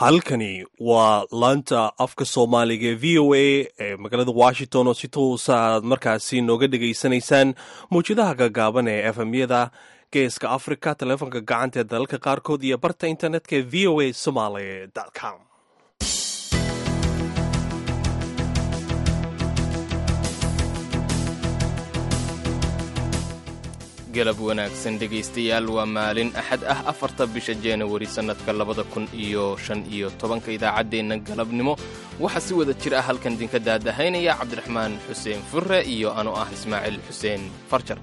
halkani waa laanta afka soomaaliga ee v o a ee magaalada washington oo si toosa aad markaasi nooga dhegaysanaysaan mawjadaha gaagaaban ee efmyada geeska africa taleefonka gacanta ee dalalka qaarkood iyo barta internetka ee v o a somaly com galab wanaagsan dhegaystayaal waa maalin axad ah afarta bisha januari sannadka labada kun iyo shan iyo tobanka idaacaddeenna galabnimo waxaa si wada jir ah halkan idinka daadahaynaya cabdiraxmaan xuseen furre iyo anoo ah ismaaciil xuseen farjar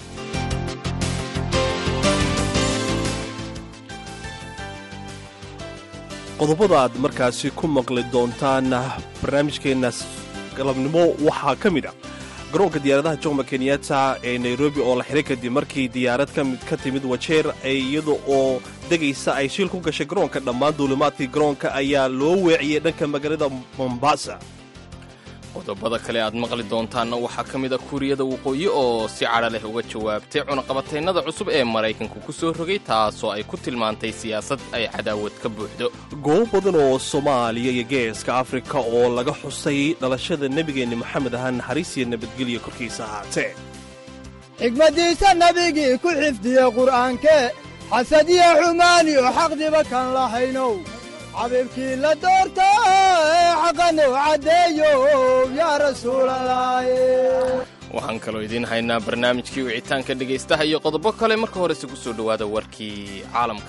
qodobada aad markaasi ku maqli doontaan barnaamijkeenna galabnimo waxaa ka mid a garoonka diyaaradaha joma kenyatta ee nairobi oo la xiray kadib markii diyaarad ka timid wajeer iyada oo degaysa ay shiil ku gashay garoonka dhammaan duulimaadkii garoonka ayaa loo weeciyey dhanka magaalada mombasa qodobada kale aad maqli doontaanna waxaa ka mid a kuuriyada waqooyi oo si cadha leh uga jawaabtay cunaqabataynada cusub ee maraykanku ku soo rogay taasoo ay ku tilmaantay siyaasad ay cadaawad ka buuxdo goobo badan oo soomaaliya iyo geeska afrika oo laga xusay dhalashada nebigeenni moxamed aha naxariis iyo nabadgelya korkiisa ahaatee xigmaddiisa nebigii ku xifdiye qur'aankee xasadiya xumaani oo xaqdiba kan lahaynow xabiibkii la doorta ee xaqanu caddeeyo yaa rasuulalaaye waxaan kaloo idiin haynaa barnaamijkii wicitaanka dhegaystaha iyo qodobo kale marka horese ku soo dhowaada warkii caalamka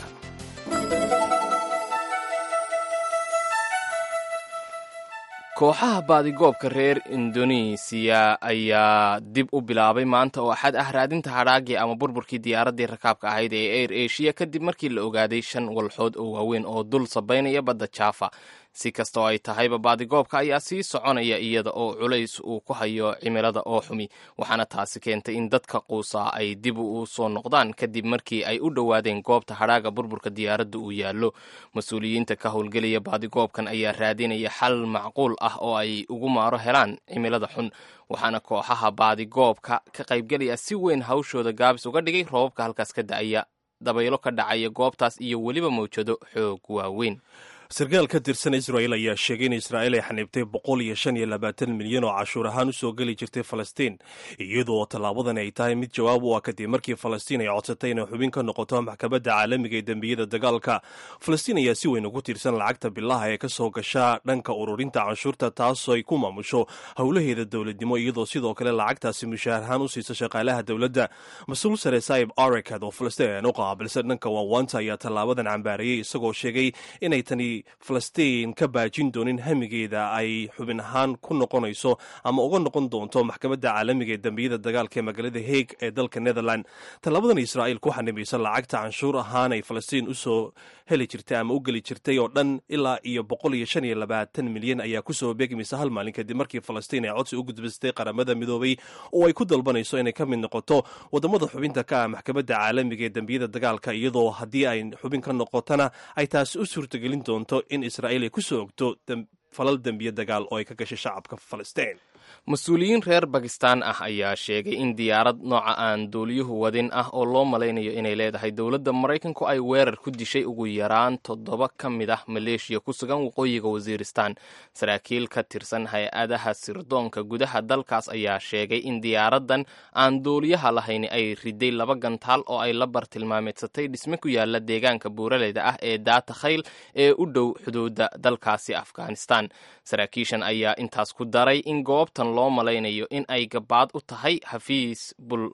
kooxaha baadigoobka reer indonesiya ayaa dib u bilaabay maanta oo axad ah raadinta hadhaagii ama burburkii diyaaraddii rakaabka ahayd ee air asia kadib markii la ogaaday shan walxood oo waaweyn oo dul sabaynaya badda jaafa si kasta oo ay tahayba baadigoobka ayaa sii soconaya iyada oo culays uu ku hayo cimilada oo xumi waxaana taasi keentay in dadka quusaa ay dib u soo noqdaan kadib markii ay u dhowaadeen goobta hadhaaga burburka diyaaradda uu yaallo mas-uuliyiinta ka howlgelaya baadigoobkan ayaa raadinaya xal macquul ah oo ay ugu maaro helaan cimilada xun waxaana kooxaha baadigoobka ka qaybgelaya si weyn hawshooda gaabis uga dhigay roobabka halkaas ka da'aya dabaylo ka dhacaya goobtaas iyo weliba mawjado xoog waaweyn sarkaal ka tirsan israa'il ayaa sheegay in israa'iil ay xaniibtay boqol iyo shan iyo labaatan milyan oo cashuur ahaan u soo geli jirtay falastiin iyadoo tallaabadan ay tahay mid jawaab u ah kadib markii falastiin ay codsatay inay xubin ka noqoto maxkamadda caalamiga ee dembiyada dagaalka falastiin ayaa si weyn ugu tiirsan lacagta bilaha ee ka soo gasha dhanka ururinta canshuurta taasoo ay ku maamusho howlaheeda dowladnimo iyadoo sidoo kale lacagtaasi mushaahar ahaan u siisa shaqaalaha dowladda mas-uul sare saib arekad oo falastiin u qaabilsan dhanka waawanta ayaa tallaabadan cambaarayay isagoo sheegay inay tani falastiin ka baajin doonin hamigeeda ay xubin ahaan ku noqonayso ama uga noqon doonto maxkamadda caalamiga ee dembiyada dagaalka ee magaalada haig ee dalka netherland tallaabadan israa'iil ku xanibaysa lacagta canshuur ahaan ay falastiin usoo heli jirtay ama u geli jirtay oo dhan ilaa iyo boqol iyo shan iyo labaatan milyan ayaa kusoo beegmaysa hal maalin kadib markii falastiin ay codsi u gudbistay qaramada midoobay oo ay ku dalbanayso inay ka mid noqoto wadamada xubinta ka ah maxkamadda caalamiga ee dembiyada dagaalka iyadoo haddii ay xubin ka noqotona ay taasi u suurtagelin doonto in israa'iil ay ku soo ogto falal dembiye dagaal oo ay ka gashay shacabka falastiin mas-uuliyiin reer bakistan ah ayaa sheegay in diyaarad nooca aan duuliyuhu wadin ah oo loo malaynayo inay leedahay dowladda maraykanku ay weerar ku dishay ugu yaraan toddoba ka mid ah maleeshiya ku sugan waqooyiga wasiiristan saraakiil ka tirsan hay-adaha sirdoonka gudaha dalkaas ayaa sheegay in diyaaraddan aan duuliyaha lahayni ay riday laba gantaal oo ay la bartilmaameedsatay dhisme ku yaala deegaanka buuraleyda ah ee daata khayl ee u dhow xuduudda dalkaasi afghanistan saraakiishan ayaa intaas ku daray in goobtan loo malaynayo in ay gabaad u tahay xafiis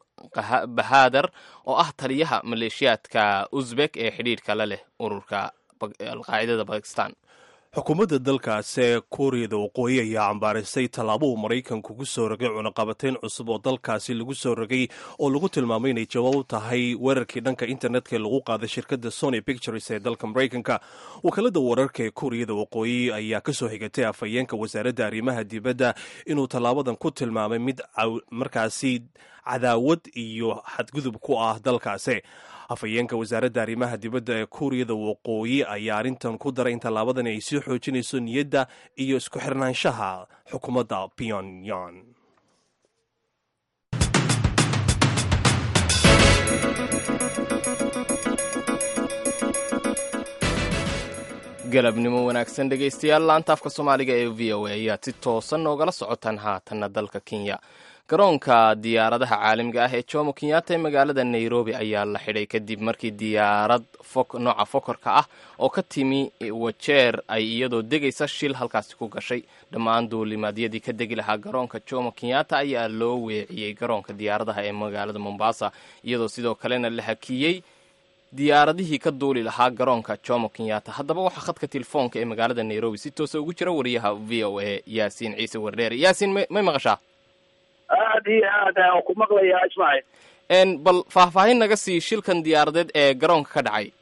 bulbahaadar oo ah taliyaha maleeshiyaadka uzbek ee xidhiidhka la leh ururka alqaacidada bakistan xukuumadda dalkaasi kuuriyada waqooyi ayaa cambaarisay tallaabuu maraykanku ku soo rogay cunaqabatayn cusub oo dalkaasi lagu soo rogay oo lagu tilmaamay inay jawaab u tahay weerarkii dhanka internetka ee lagu qaaday shirkadda sony pictures ee dalka maraykanka wakaalada wararka ee kuuriyada waqooyi ayaa ka soo xigatay afhayeenka wasaaradda arrimaha dibadda inuu tallaabadan ku tilmaamay mid markaasi cadaawad iyo xadgudub ku ah dalkaasi afhayeenka wasaaradda arrimaha dibadda ee kuuriyada waqooyi ayaa arrintan ku daray in tallaabadan ay sii xoojinayso niyadda iyo isku xirnaanshaha xukuumadda pyongyang galabnimo wanaagsan dhegaystayaal laanta afka soomaaliga ee v o a ayaad si toosan noogala socotaan haatanna dalka kenya garoonka diyaaradaha caalamiga ah ee jomo kenyatta ee magaalada nairobi ayaa la xidhay kadib markii diyaarad nooca fokorka ah oo ka timi wajeer ay iyadoo degaysa shil halkaasi ku gashay dhammaan duulimaadyadii ka degi lahaa garoonka jomo kenyatta ayaa loo weeciyey garoonka diyaaradaha ee magaalada mombasa iyadoo sidoo kalena la hakiyey diyaaradihii ka duuli lahaa garoonka jomo kenyatta haddaba waxaa khadka telefoonka ee magaalada nairobi si toosa ugu jira wariyaha v o a yaasiin ciise wardheer yaasiin may maqashaa aad iyo aad aan ku maqlayaa ismaaciil bal faahfaahin naga sii shilkan diyaaradeed ee garoonka ka dhacay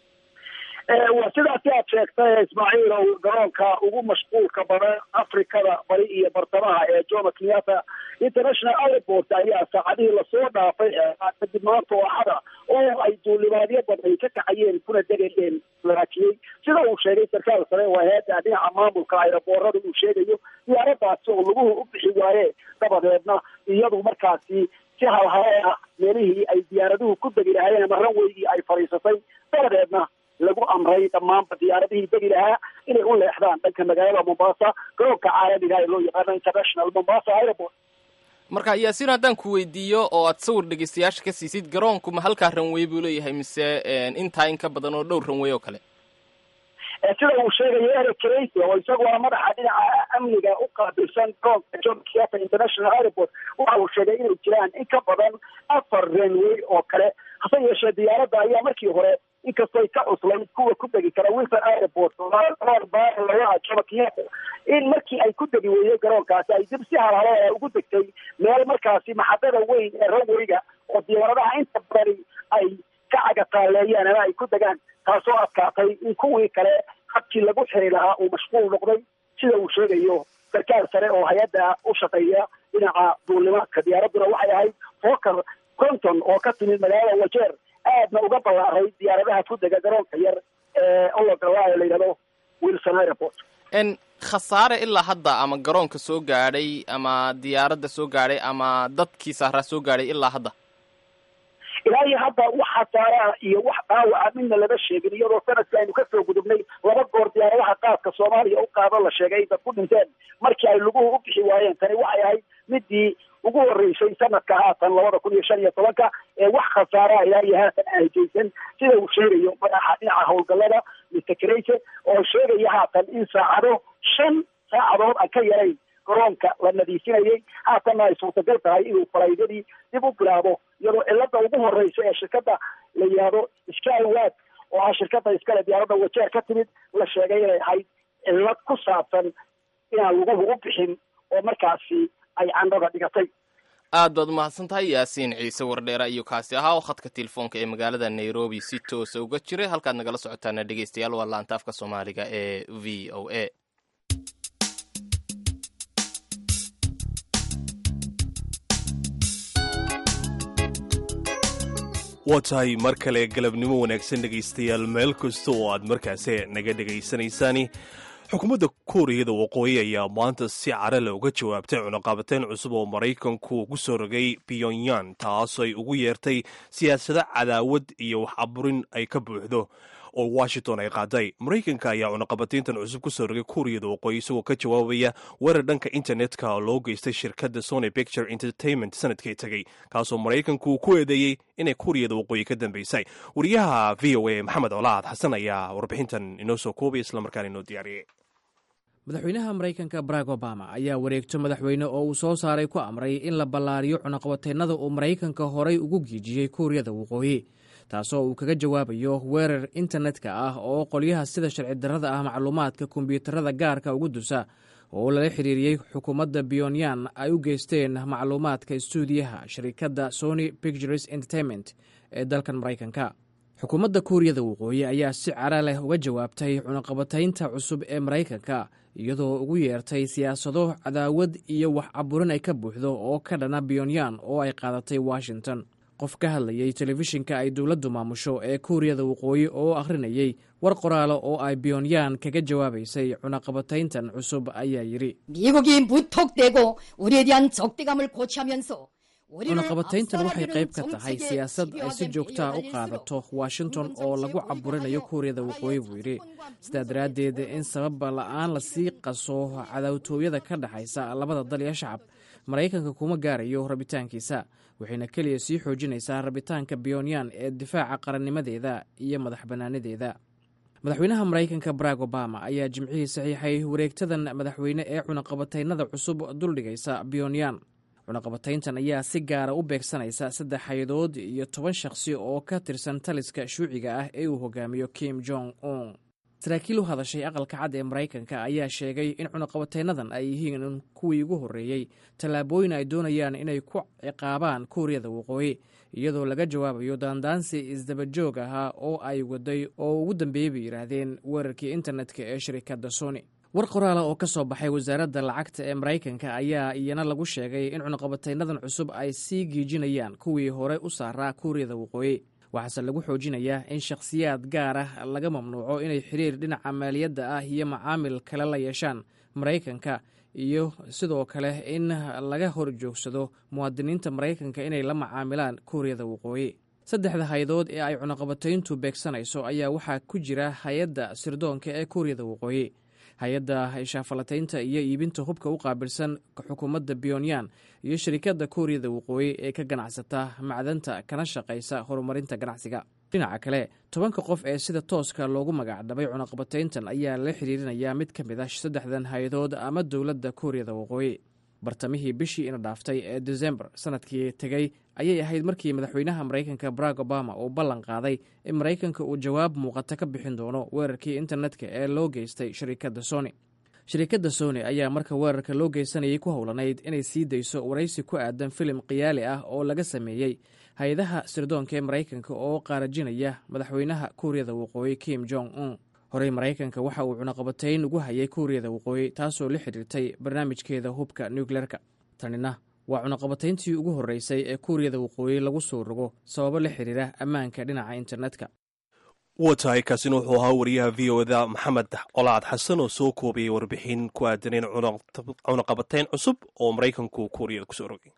waa sidaasi aad sheegtay ismaaciil ow garoonka ugu mashquulka badan afrikada bari iyo bartamaha ee jomo kenyatta international airport ayaa saacadihii lasoo dhaafay kadib maanta oo axada oo ay duulimaadyo badan ka kacayeen kuna degayeen laakiyey sida uu sheegay sarkaal sare oo hay-adda dhinaca maamulka ayraboorada uu sheegayo diyaaradaasi oo laguhu u bixi waaye dabadeedna iyadu markaasi si halhale ah meelihii ay diyaaraduhu ku degi lahaayeen ama ranweygii ay fadhiisatay dabadeedna lagu amray dhammaanba diyaaradihii degi lahaa inay u leexdaan dhanka magaalada mombasa garoonka caalamiga ee loo yaqaano international mombasa airport marka yaasiin haddaan ku weydiiyo oo aad sawir dhegeystayaasha ka siisid garoonku ma halkaa ranwey buu leeyahay mise intaa in ka badan oo dhowr ranwey oo kale sida uu sheegayo eric crasy oo isagu waa madaxa dhinaca amniga u qaabilsan garoonka jomo kenyatta international airport waxa uu sheegay inay jiraan in ka badan afar ranwey oo kale hase yeeshee diyaaradda ayaa markii hore inkastoo ka cuslayd kuwa ku degi kara wilson airport laga jomo kenyatta in markii ay ku degi weeyey garoonkaasi ay dib si halhale ugu degtay meel markaasi maxadada weyn ee ranweyga oo diyaaradaha inta badani ay ka cagataaleeyaan ama ay ku degaan taasoo adkaatay in kuwii kale habkii lagu xiri lahaa uu mashquul noqday sida uu sheegayo sarkaal sare oo hay-adda u shaqeeya dhinaca duulimaadka diyaaradduna waxay ahayd foker conton oo ka timid magaalada wajeer aadna uga ballaaray diyaaradaha ku dega garoonka yar ee ologala la yidhahdo wilson airport n khasaare ilaa hadda ama garoonka soo gaadhay ama diyaaradda soo gaadhay ama dadkii saaraa soo gaadhay ilaa hadda ilaa iyo hadda wax khasaaraha iyo wax dhaawaca midna lama sheegin iyadoo sanadkii aynu kasoo gudubnay laba goor diyaaradaha qaadka soomaaliya u qaado la sheegay dad ku dhinteen markii ay laguhu u bixi waayeen tani waxay ahayd midii ugu horeysay sanadka haatan labada kun iyo shan iyo tobanka ee wax khasaaraha ilaa iyo haatan aan hejaysan sida uu sheegayo madaxa dhinaca howlgallada mr crase oo sheegaya haatan in saacado shan saacadood aan ka yarayn garoonka la nadiifinayay haatanna ay suurtagal tahay inuu falaydadii dib u bilaabo iyadoo cilada ugu horeysa ee shirkadda la yihahdo skywad oo ah shirkadda iskale diyaaradda wajeer ka timid la sheegay inay ahayd cilad ku saabsan inaan laguhu u bixin oo markaasi ay candhada dhigatay aad baad umahadsan tahay yaasiin ciise wardheera iyo kaasi ahaa oo khadka telefoonka ee magaalada nairobi si toosa uga jiray halkaad nagala socotaana dhegeystayaal waa laanta afka soomaaliga ee v o a waa tahay mar kale galabnimo wanaagsan dhegaystayaal meel kasta oo aad markaasi naga dhegaysanaysaani xukuumadda kuuriyada waqooyi ayaa maanta si carale uga jawaabtay cunaqabateyn cusub oo maraykanku ku soo rogay pyongyang taas ay ugu yeertay siyaasado cadaawad iyo wax aburin ay ka buuxdo oo washington ay qaaday maraykanka ayaa cunaqabateyntan cusub ku soo rogay kuuriyada waqooyi isagoo ka jawaabaya weerar dhanka internetka oo loo geystay shirkadda sony picture entertainment sanadkii tegey kaasoo maraykanku ku eedeeyey inay kuuriyada waqooyi ka dambeysay wariyaha v o a maxamed colaad xasan ayaa warbixintan inoo soo koobay islamarkaana inoo diyaariyey madaxweynaha maraykanka barack obama ayaa wareegto madaxweyne oo uu soo saaray ku amray in la ballaariyo cunaqabateennada uu maraykanka horay ugu giijiyey kuuriyada waqooyi taasoo uu kaga jawaabayo weerar internetka ah oo qolyaha sida sharci darrada ah macluumaadka kombiyuutarada gaarka ugu dusa oo lala xiriiriyey xukuumadda pyonyan ay u geysteen macluumaadka istuudiyaha shirkadda sony pictures entertainment ee dalkan maraykanka xukuumadda kuuriyada waqooyi ayaa si cara leh uga jawaabtay cunaqabataynta cusub ee maraykanka iyadoo ugu yeertay siyaasado cadaawad iyo wax caburin ay ka buuxdo oo ka dhana pyonyan oo ay qaadatay washington qof ka hadlayay telefishinka ay dowladdu maamusho ee kuuriyada waqooyi oo akhrinayey war qoraalo oo ay pyonyan kaga jawaabaysay cunaqabatayntan cusub ayaa yidhi 미국이 무턱대고 우리에 대한 적대감을 고취하면서 cunaqabatayntan waxay qayb ka tahay siyaasad ay si joogtaa u qaadato washington oo lagu caburinayo kuuriyada waqooyi buu yidhi sidaa daraaddeed in sabab la'aan lasii qaso cadaawtooyada ka dhexaysa labada dal iyo shacab maraykanka kuma gaarayo rabitaankiisa waxayna keliya sii xoojinaysaa rabitaanka biyonyan ee difaaca qarannimadeeda iyo madax bannaanadeeda madaxweynaha maraykanka barack obama ayaa jimcihii saxiixay wareegtadan madaxweyne ee cunaqabataynada cusub duldhigaysa biyonyan cunaqabatayntan ayaa si gaara u beegsanaysa saddex hay-adood iyo toban shakhsi oo ka tirsan taliska shuuciga ah ee uu hogaamiyo kim jong un saraakiil u hadashay aqalka cad ee maraykanka ayaa sheegay in cunaqabataynadan ay yihiin kuwii ugu horreeyey tallaabooyin ay doonayaan inay ku ciqaabaan kuuriyada waqooyi iyadoo laga jawaabayo daandaansi isdabajoog ahaa oo ay waday oo ugu dambeeyey bay yidhaahdeen weerarkii internetka ee shirikadda sony war qoraala oo ka soo baxay wasaaradda lacagta ee maraykanka ayaa iyana lagu sheegay in cunaqabataynadan cusub ay sii giijinayaan kuwii hore u saaraa kuuriyada waqooyi waxaase lagu xoojinayaa in shakhsiyaad gaar ah laga mamnuuco inay xiriir dhinaca maaliyadda ah iyo macaamil kale la yeeshaan maraykanka iyo sidoo kale in laga hor joogsado muwaadiniinta maraykanka inay la macaamilaan kuuriyada waqooyi saddexda hay-adood ee ay cunaqabatayntu beegsanayso ayaa waxaa ku jira hay-adda sirdoonka ee kuuriyada waqooyi hay-adda shaafalataynta iyo iibinta hubka u qaabilsan xukuumadda biyonyan iyo shirikadda kuuriyada waqooyi ee ka ganacsata macdanta kana shaqaysa horumarinta ganacsiga dhinaca kale tobanka qof ee sida tooska loogu magacdhabay cunaqabatayntan ayaa la xiriirinayaa mid ka mid ah saddexdan hay-adood ama dowladda kuuriyada waqooyi bartamihii bishii ina dhaaftay ee desembar sanadkii tegey ayay ahayd markii madaxweynaha maraykanka barack obama uu ballan qaaday in maraykanka uu jawaab muuqata ka bixin doono weerarkii internetka ee loo geystay shirikadda sony shirikadda sony ayaa marka weerarka loo geysanayay ku howlanayd inay sii dayso waraysi ku aadan filim khiyaali ah oo laga sameeyey hay-adaha sirdoonka ee maraykanka oo qaarajinaya madaxweynaha kuuriyada waqooyi kim jong un horey maraykanka waxa uu cunaqabatayn ugu hayay kuuriyada waqooyi taasoo la xidhiirtay barnaamijkeeda hubka nukleerka tanina waa cunaqabatayntii ugu horreysay ee kuuriyada waqooyi lagu soo rogo sababo la xiriira ammaanka dhinaca internetka waa tahay kaasina wuxuu ahaa wariyaha v o da maxamed colaad xasan oo soo koobiyey warbixin ku aadan in cunaqabatayn cusub oo maraykanku kuuriyada kusoo rogay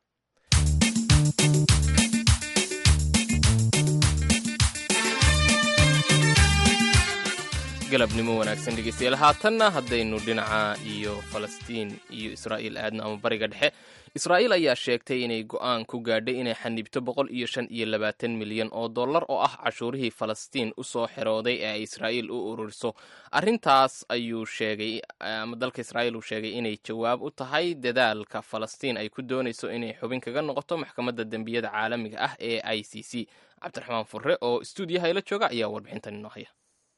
galabnimo wanaagsan dhegeystayaal haatanna haddaynu dhinaca iyo falastiin iyo israa'iil aadno ama bariga dhexe israa'iil ayaa sheegtay inay go'aan ku gaadhay inay xanibto boqol iyo shan iyo labaatan milyan oo dollar oo ah cashuurihii falastiin u soo xerooday ee ay israa'iil u ururiso arrintaas ayuu sheegay ama dalka israa'iil uu sheegay inay jawaab u tahay dadaalka falastiin ay ku doonayso inay xubin kaga noqoto maxkamadda dembiyada caalamiga ah ee i c c cabdiraxmaan furre oo stuudiyaha ila jooga ayaa warbixintan inoo haya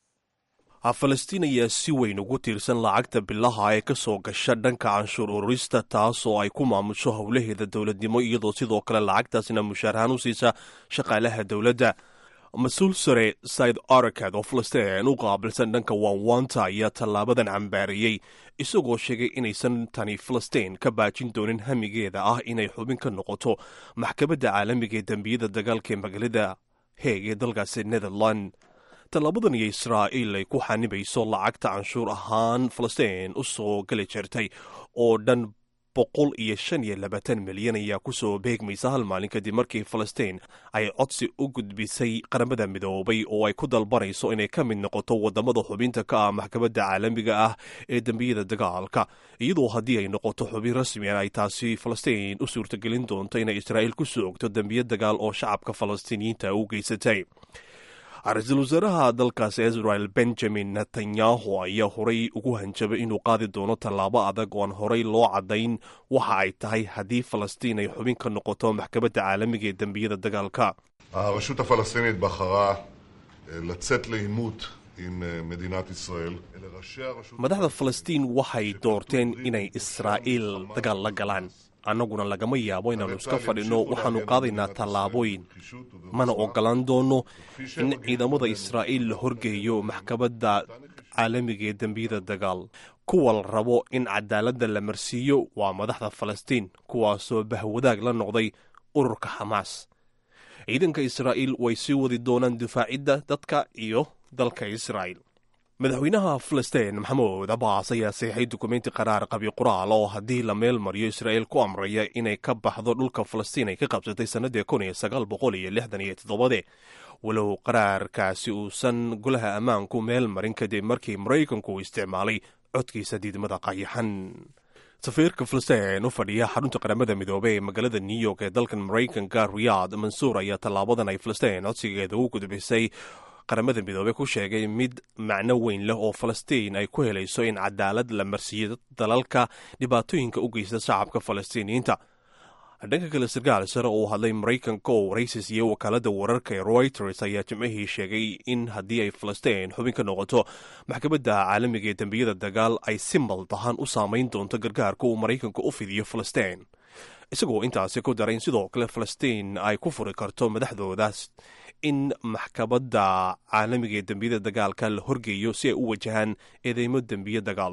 falastiin ayaa si weyn ugu tiirsan lacagta bilaha ee ka soo gasha dhanka canshuur ururista taasoo ay ku maamusho howlaheeda dowladnimo iyadoo sidoo kale lacagtaasna mushaarahaan u siisa shaqaalaha dowladda mas-uul sare said arakad oo falastiin u qaabilsan dhanka waanwaanta ayaa tallaabadan cambaariyey isagoo sheegay inaysan tani falastiin ka baajin doonin hamigeeda ah inay xubin ka noqoto maxkamadda caalamiga ee dembiyada dagaalka ee magaalada heeg ee dalkaasi netherland tallaabadan iyo israa'iil ay ku xanibayso lacagta canshuur ahaan falastiin u soo geli jirtay oo dhan boqol iyo shan iyo labaatan milyan ayaa kusoo beegmaysa hal maalin kadib markii falastiin ay codsi u gudbisay qaramada midoobay oo ay ku dalbanayso inay ka mid noqoto wadamada xubinta ka ah maxkamadda caalamiga ah ee dembiyada dagaalka iyadoo haddii ay noqoto xubin rasmian ay taasi falastiin u suurtagelin doonto inay israa'iil ku soogto dembiyo dagaal oo shacabka falastiiniyiinta u geysatay ra-iisul wasaaraha dalkaasi israel benjamin netanyahu ayaa horay ugu hanjabay inuu qaadi doono tallaabo adag oo aan horay loo caddayn waxa ay tahay haddii falastiin ay xubin ka noqoto maxkamadda caalamiga ee dembiyada dagaalka הרשות הפלסטינית בחרה לצאת לעימות עם מדינת ישראל. אלה ראשי הרשות... madaxda falastiin waxay doorteen inay israa'iil dagaal la galaan annaguna lagama yaabo inaannu iska fadhinno waxaannu qaadaynaa tallaabooyin mana ogolaan doono in ciidamada israa'iil la horgeeyo maxkamadda caalamiga ee dembiyada dagaal kuwa la rabo in cadaaladda la marsiiyo waa madaxda falastiin kuwaasoo bahwadaag la noqday ururka xamaas ciidanka israa'iil way sii wadi doonaan difaacidda dadka iyo dalka israa'iil madaxweynaha filistiin maxamuud abaas ayaa saxiixay dukumenti qaraar qabi qoraal oo haddii la meel mariyo israa'il ku amraya inay ka baxdo dhulka falastiin ay ka qabsatay sannadii kun iyo sagaal boqol iyo lixdan iyo toddobade walow qaraarkaasi uusan golaha ammaanku meel marin kadib markii maraykanku uu isticmaalay codkiisa diidmada qayaxan safiirka filistiin u fadhiya xarunta qaramada midoobey ee magaalada new york ee dalkan maraykanka riyaad mansuur ayaa tallaabadan ay filistiin codsigeeda u gudbisay qaramada midoobey ku sheegay mid macno weyn leh oo falastiin ay ku helayso in cadaalad la marsiiyo dalalka dhibaatooyinka u geysta shacabka falastiiniyiinta dhanka kale sarkaal sare oo hadlay maraykanka oo waraysi siiyey wakaalada wararka ee reuters ayaa jimcihii sheegay in haddii ay falastiin xubin ka noqoto maxkamadda caalamiga ee dembiyada dagaal ay si maldahan u saamayn doonto gargaarka uu maraykanka u fidiyo falastiin isagoo intaasi ku daray in sidoo kale falastiin ay ku furi karto madaxdoodaas in maxkamadda caalamiga ee dembiyada dagaalka la horgeeyo si ay u wajahaan eedeymo dembiye dagaal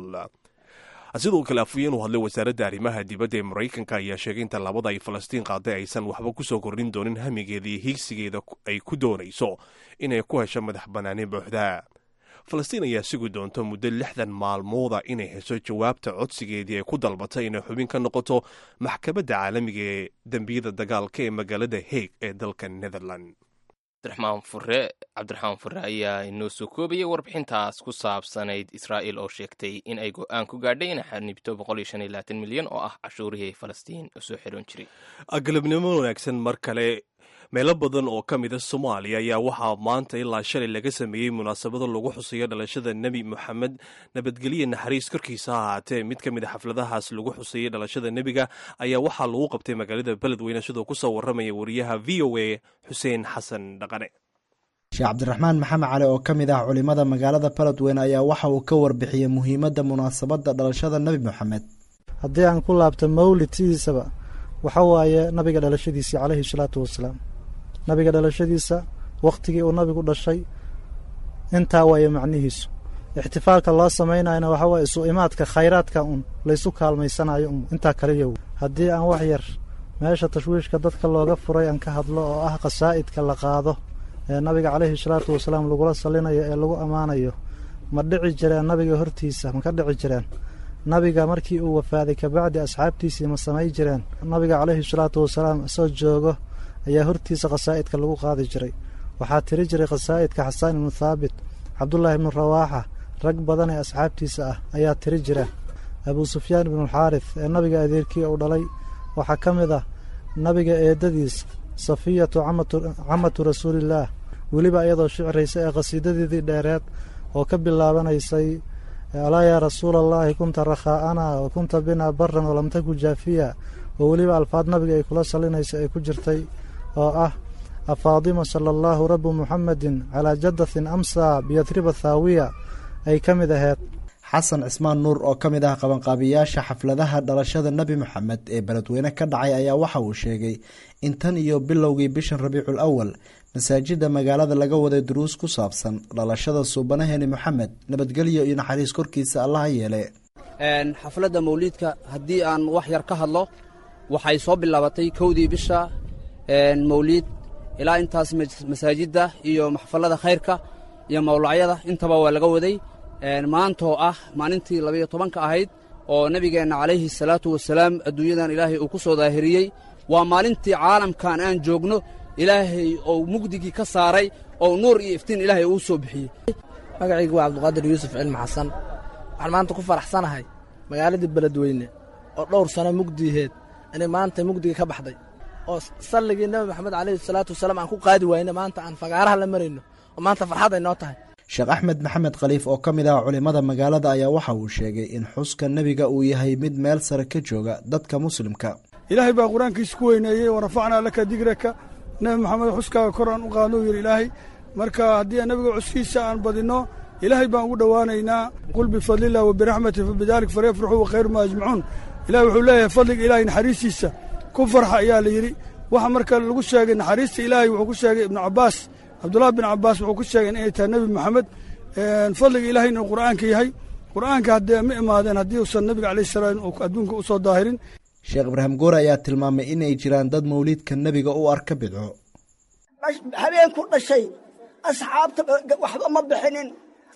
sidoo kale afhayeen u hadlay wasaaradda arrimaha dibadda ee maraykanka ayaa sheegay in tallaabada ay falastiin qaaday aysan waxba kusoo kordhin doonin hamigeeda iyo hiigsigeeda ay ku doonayso inay ku hesho madax bannaani buuxda falastiin ayaa sugi doonta muddo lixdan maalmooda inay hesho jawaabta codsigeedii ay ku dalbatay inay xubin ka noqoto maxkamadda caalamiga ee dembiyada dagaalka ee magaalada haig ee dalka netherland cabdiraxmaan fure cabdiraxmaan fure ayaa inoo soo koobayay warbixintaas ku saabsanayd israa'il oo sheegtay in ay go-aan ku gaadhay inay xanibto boqol iyo shan iyo labaatan milyan oo ah cashuurihii falastiin oo soo xiroon jiray galabnimo wanaagsan mar kale meelo badan oo ka mida soomaaliya ayaa waxaa maanta ilaa shalay laga sameeyey munaasabado lagu xusayo dhalashada nebi moxamed nabadgelye naxariis korkiisa ha ahaatee mid ka mid a xafladahaas lagu xusayey dhalashada nebiga ayaa waxaa lagu qabtay magaalada beledweyne sidoo kusoo waramaya wariyaha v o a xuseen xasan dhaqane sheekh cabdiraxmaan maxamed cali oo ka mid ah culimada magaalada beledweyne ayaa waxa uu ka warbixiyey muhiimadda munaasabadda dhalashada nebi moxamed haddii aan ku laabto mawlid sidiisaba waxa waaye nabiga dhalashadiisii calayhi salaatu wasalaam nabiga dhalashadiisa wakhtigii uu nabigu dhashay intaa waaye macnihiisu ixtifaalka loo samaynayana waxa waaye isu imaadka khayraadka un laysu kaalmaysanayo un intaa kaliya haddii aan wax yar meesha tashwiishka dadka looga furay aan ka hadlo oo ah qasaa'idka la qaado ee nabiga calayhi salaatu wasalaam lagula salinayo ee lagu ammaanayo ma dhici jireen nabiga hortiisa ma ka dhici jireen nabiga markii uu wafaaday kabacdi asxaabtiisii ma samay jireen nabiga calayhi salaatu wasalaam isoo joogo ayaa hortiisa khasaa'idka lagu qaadi jiray waxaa tiri jiray khasaa'idka xasaan ibnu thaabit cabdullaahi ibnu rawaaxa rag badan ee asxaabtiisa ah ayaa tiri jira abuu sufyaan ibnualxaarits ee nabiga adeerkii uu dhalay waxaa ka mid ah nabiga eedadiis safiyatu camatu rasuulillaah weliba iyadoo shiciraysa ee khasiidadeedii dheereed oo ka bilaabanaysay alaa yaa rasuula allaahi kunta rakhaa'anaa wa kunta binaa baran walam taku jaafiya oo weliba alfaad nabiga ay kula salinaysa ay ku jirtay oo ah afaadima sala allaahu rabu muxamedin calaa jadatin amsaa biyadriba thaawiya ay ka mid aheyd xasan cismaan nuur oo ka mid ah qabanqaabiyaasha xafladaha dhalashada nebi moxamed ee beledweyne ka dhacay ayaa waxa uu sheegay in tan iyo bilowgii bishan rabiicul awal masaajida magaalada laga waday duruus ku saabsan dhalashada suubanaheeni moxamed nabadgelyo iyo naxariis korkiisa allaha yeele xafladda mawliidka haddii aan wax yar ka hadlo waxay soo bilaabatay kowdii bisha mawliid ilaa intaas masaajidda iyo maxfalada khayrka iyo mawlacyada intaba waa laga waday maantoo ah maalintii labayo tobanka ahayd oo nebigeenna calayhi salaatu wasalaam adduunyadan ilaahay uu ku soo daahiriyey waa maalintii caalamkan aan joogno ilaahay oo mugdigii ka saaray oo nuur iyo iftiin ilaahay uu soo bixiyey magacaygu waa cabdiqaadir yuusuf cilmi xasan waxaan maanta ku faraxsanahay magaaladii beledweyne oo dhowr sano mugdiiheed inay maanta mugdiga ka baxday oo salligii nebi moxamed calayhi salaatu wasalaam aan ku qaadi wayne maanta aan fagaaraha la marayno oo maanta farxad ay noo tahay sheekh axmed maxamed khaliif oo ka mid ah culimmada magaalada ayaa waxa uu sheegay in xuska nebiga uu yahay mid meel sare ka jooga dadka muslimka ilaahay baa qur-aankiisa ku weyneeyey warafacnaa laka digraka nebi maxamed xuskaaga kor aan u qaadno yidhi ilaahay marka haddii nebiga cuskiisa aan badinno ilaahay baan ugu dhowaanaynaa qul bifadlilah wa biraxmati fa bidalik falyafraxuu wa khayru ma ajmacuun ilahi wuxuu leeyahay fadliga ilaahay naxariistiisa ku farxa ayaa la yidhi waxa marka lagu sheegay naxariista ilaahay wuxuu ku sheegay ibnu cabbaas cabdullahi bin cabbaas wuxuu ku sheegay inay tahay nebi moxamed fadliga ilahay inuu qur'aanka yahay qur'aanka haddee ma imaadeen haddii uusan nebiga calayh salaam adduunka u soo daahirin sheekh ibraahim goore ayaa tilmaamay inay jiraan dad mawliidka nebiga u arka bidco habeenku dhashay asxaabta waxba ma bixinin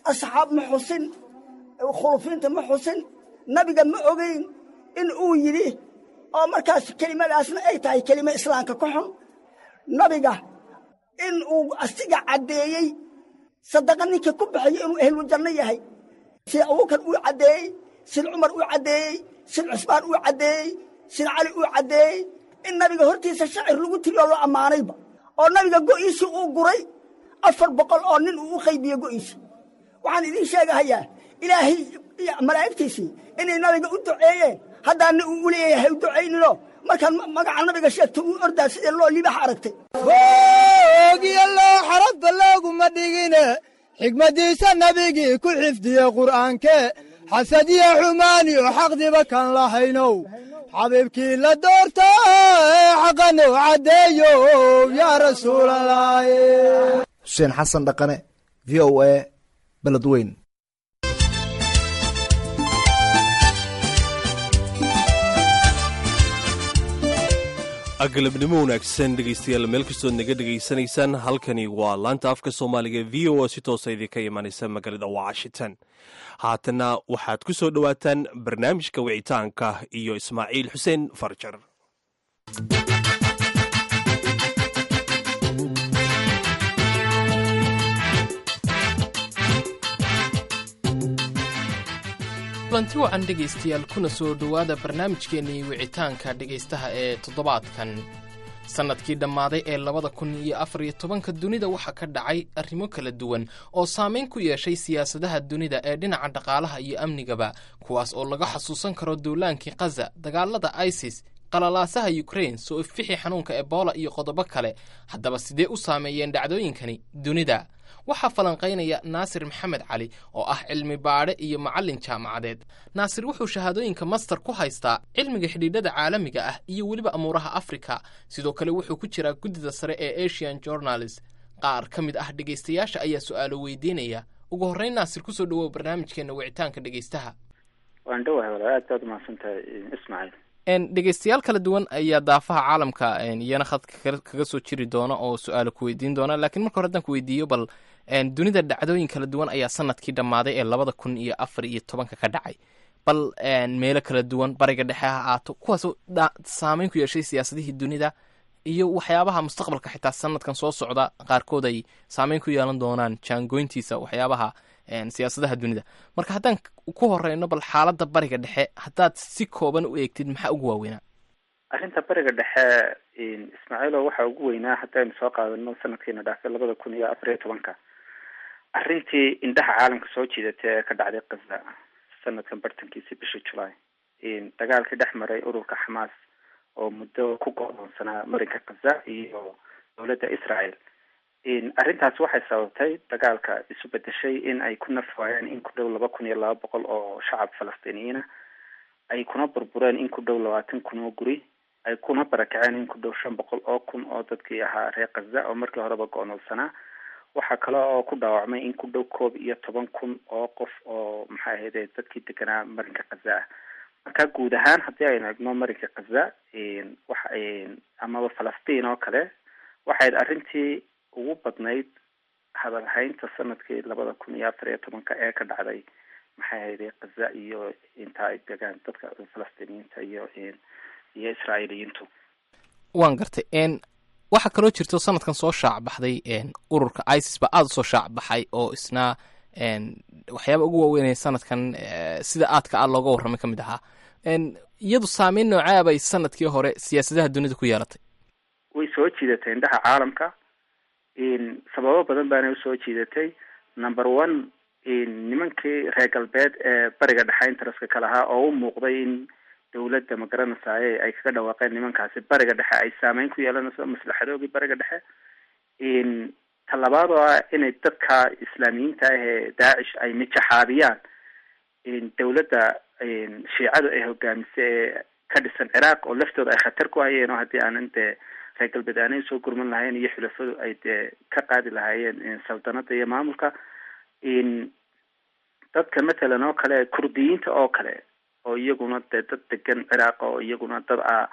asxaab ma xusin khulufiinta ma xusin nabiga ma ogeyn in uu yidhi oo markaas kelimadaasna ay tahay kelimo islaamka ka xun nabiga in uu asiga caddeeyey sadaqa ninkii ku baxayo inuu ehluljanno yahay sida abubakar uu caddeeyey sida cumar uu caddeeyey sida cusmaan uu caddeeyey sida cali uu caddeeyey in nabiga hortiisa shacir lagu tiriyo loo ammaanayba oo nabiga go'iisii uu guray afar boqol oo nin uu u qaybiye go'iisii waxaan idiin sheegahayaa ilaahay iyo malaa'igtiisii inay nabiga u duceeyeen haddaana uu u leeyahay u ducaynino markaan magaca nabiga sheegto uu ordaa sidee loo libax aragtay boogiyo loo xarabba looguma dhigine xigmaddiisa nabigii ku xifdiye qur'aanke xasadiya xumaaniyo xaqdiba kan lahaynow xabiibkii la doorta ee xaqanow caddeeyo yaa rasuulalaahi xuseen xasan dhaqane v o a beledweyn galabnimo wanaagsan dhegaystayaal meel kastood naga dhegaysanaysaan halkani waa laanta afka soomaaliga v o a si toosa idinka imanaysa magaalada washington haatana waxaad ku soo dhowaataan barnaamijka wicitaanka iyo ismaaciil xuseen farjar kulanti wacan dhegaystayaal kuna soo dhowaada barnaamijkeennii wicitaanka dhegaystaha ee toddobaadkan sannadkii dhammaaday ee labada kun iyo afar iyo tobanka dunida waxaa ka dhacay arrimo kala duwan oo saamayn ku yeeshay siyaasadaha dunida ee dhinaca dhaqaalaha iyo amnigaba kuwaas oo laga xasuusan karo duulaankii khaza dagaalada isis qalalaasaha yukrain soo ifixi xanuunka ebola iyo qodobo kale haddaba sidee u saameeyeen dhacdooyinkani dunida waxaa falanqaynaya naasir maxamed cali oo ah cilmi baadhe iyo macallin jaamacadeed naasir wuxuu shahaadooyinka master ku haystaa cilmiga xidhiidhada caalamiga ah iyo weliba amuuraha afrika sidoo kale wuxuu ku jiraa guddida sare ee asian journalist qaar ka mid ah dhegaystayaasha ayaa su-aalo weydiinaya ugu horreyn naasir kusoo dhawow barnaamijkeena wicitaanka dhegaystaha waan dhowahay walaal aad baad umahadsantahay ismaaciil dhegaystayaal kala duwan ayaa daafaha caalamka iyana khadka kaga soo jiri doona oo su-aalo ku weydiin doona laakiin marka hore haddaan ku weydiiyo bal dunida dhacdooyin kala duwan ayaa sanadkii dhammaaday ee labada kun iyo afar iyo tobanka ka dhacay bal meelo kala duwan bariga dhexe ha aato kuwaasoo saameyn ku yeeshay siyaasadihii dunida iyo waxyaabaha mustaqbalka xitaa sanadkan soo socda qaarkood ay saameyn ku yeelan doonaan jaangoyntiisa waxyaabaha siyaasadaha dunida marka haddaan ku horeyno bal xaaladda bariga dhexe haddaad si kooban u eegtid maxaa ugu waaweynaa arrinta bariga dhexe ismaaciilo waxaa ugu weynaa haddaynu soo qaadano sanadkiina dhaafay labada kun iyo afar iyo tobanka arrintii indhaha caalamka soo jiidatay ee ka dhacday kaza sanadkan bartankiisii bishii julaay dagaalkii dhex maray ururka xamaas oo muddo ku go-doonsanaa marinka kaza iyo dowladda israel arrintaas waxay sababtay dagaalka isu bedeshay in ay ku naf waayeen in ku dhow laba kun iyo laba boqol oo shacab falastiiniyiina ay kuna burbureen in ku dhow labaatan kun oo guri ay kuna barakaceen in ku dhow shan boqol oo kun oo dadkii ahaa reer kaza oo markii horeba go-noolsanaa waxaa kale oo ku dhaawacmay in ku dhow koob iyo toban kun oo qof oo maxay ahayde dadkii deganaa marinka kaza ah marka guud ahaan haddii aynu egno marinka kaza waxa amaba falastiin oo kale waxayd arrintii ugu badnayd hadalhaynta sanadkii labada kun iyo afar iyo tobanka ee ka dhacday maxay ahayde kaza iyo inta ay degaan dadka falastiiniyiinta iyo iyo israa'iiliyiintu waan gartay waxaa kaloo jirto sanadkan soo shaac baxday ururka isis ba aada usoo shaac baxay oo isna waxyaaba ugu waaweynaya sanadkan sida aadka a looga warramay ka mid ahaa iyadu saameyn noocaa bay sanadkii hore siyaasadaha dunida ku yeelatay way soo jiidatay indhaha caalamka sababo badan baana usoo jiidatay number one nimankii reer galbeed ee bariga dhexe interestka ka lahaa oo u muuqday in dawladda magaranaysaye ay kaga dhawaaqeen nimankaasi bariga dhexe ay saameyn ku yeelanayso maslaxadoogii bariga dhexe talabaad oo ah inay dadka islaamiyiinta ah ee daacish ay mijaxaabiyaan dawladda shiicadu ay hogaamisay ee ka dhisan ciraaq oo laftooda ay khatar ku hayeen oo haddii aanan dee reer galbeed aanay soo gurman lahayn iyo xulafadu ay dee ka qaadi lahaayeen saldanada iyo maamulka dadka matalan oo kale kurdiyiinta oo kale oo iyaguna dee dad degan ciraaq oo iyaguna dad ah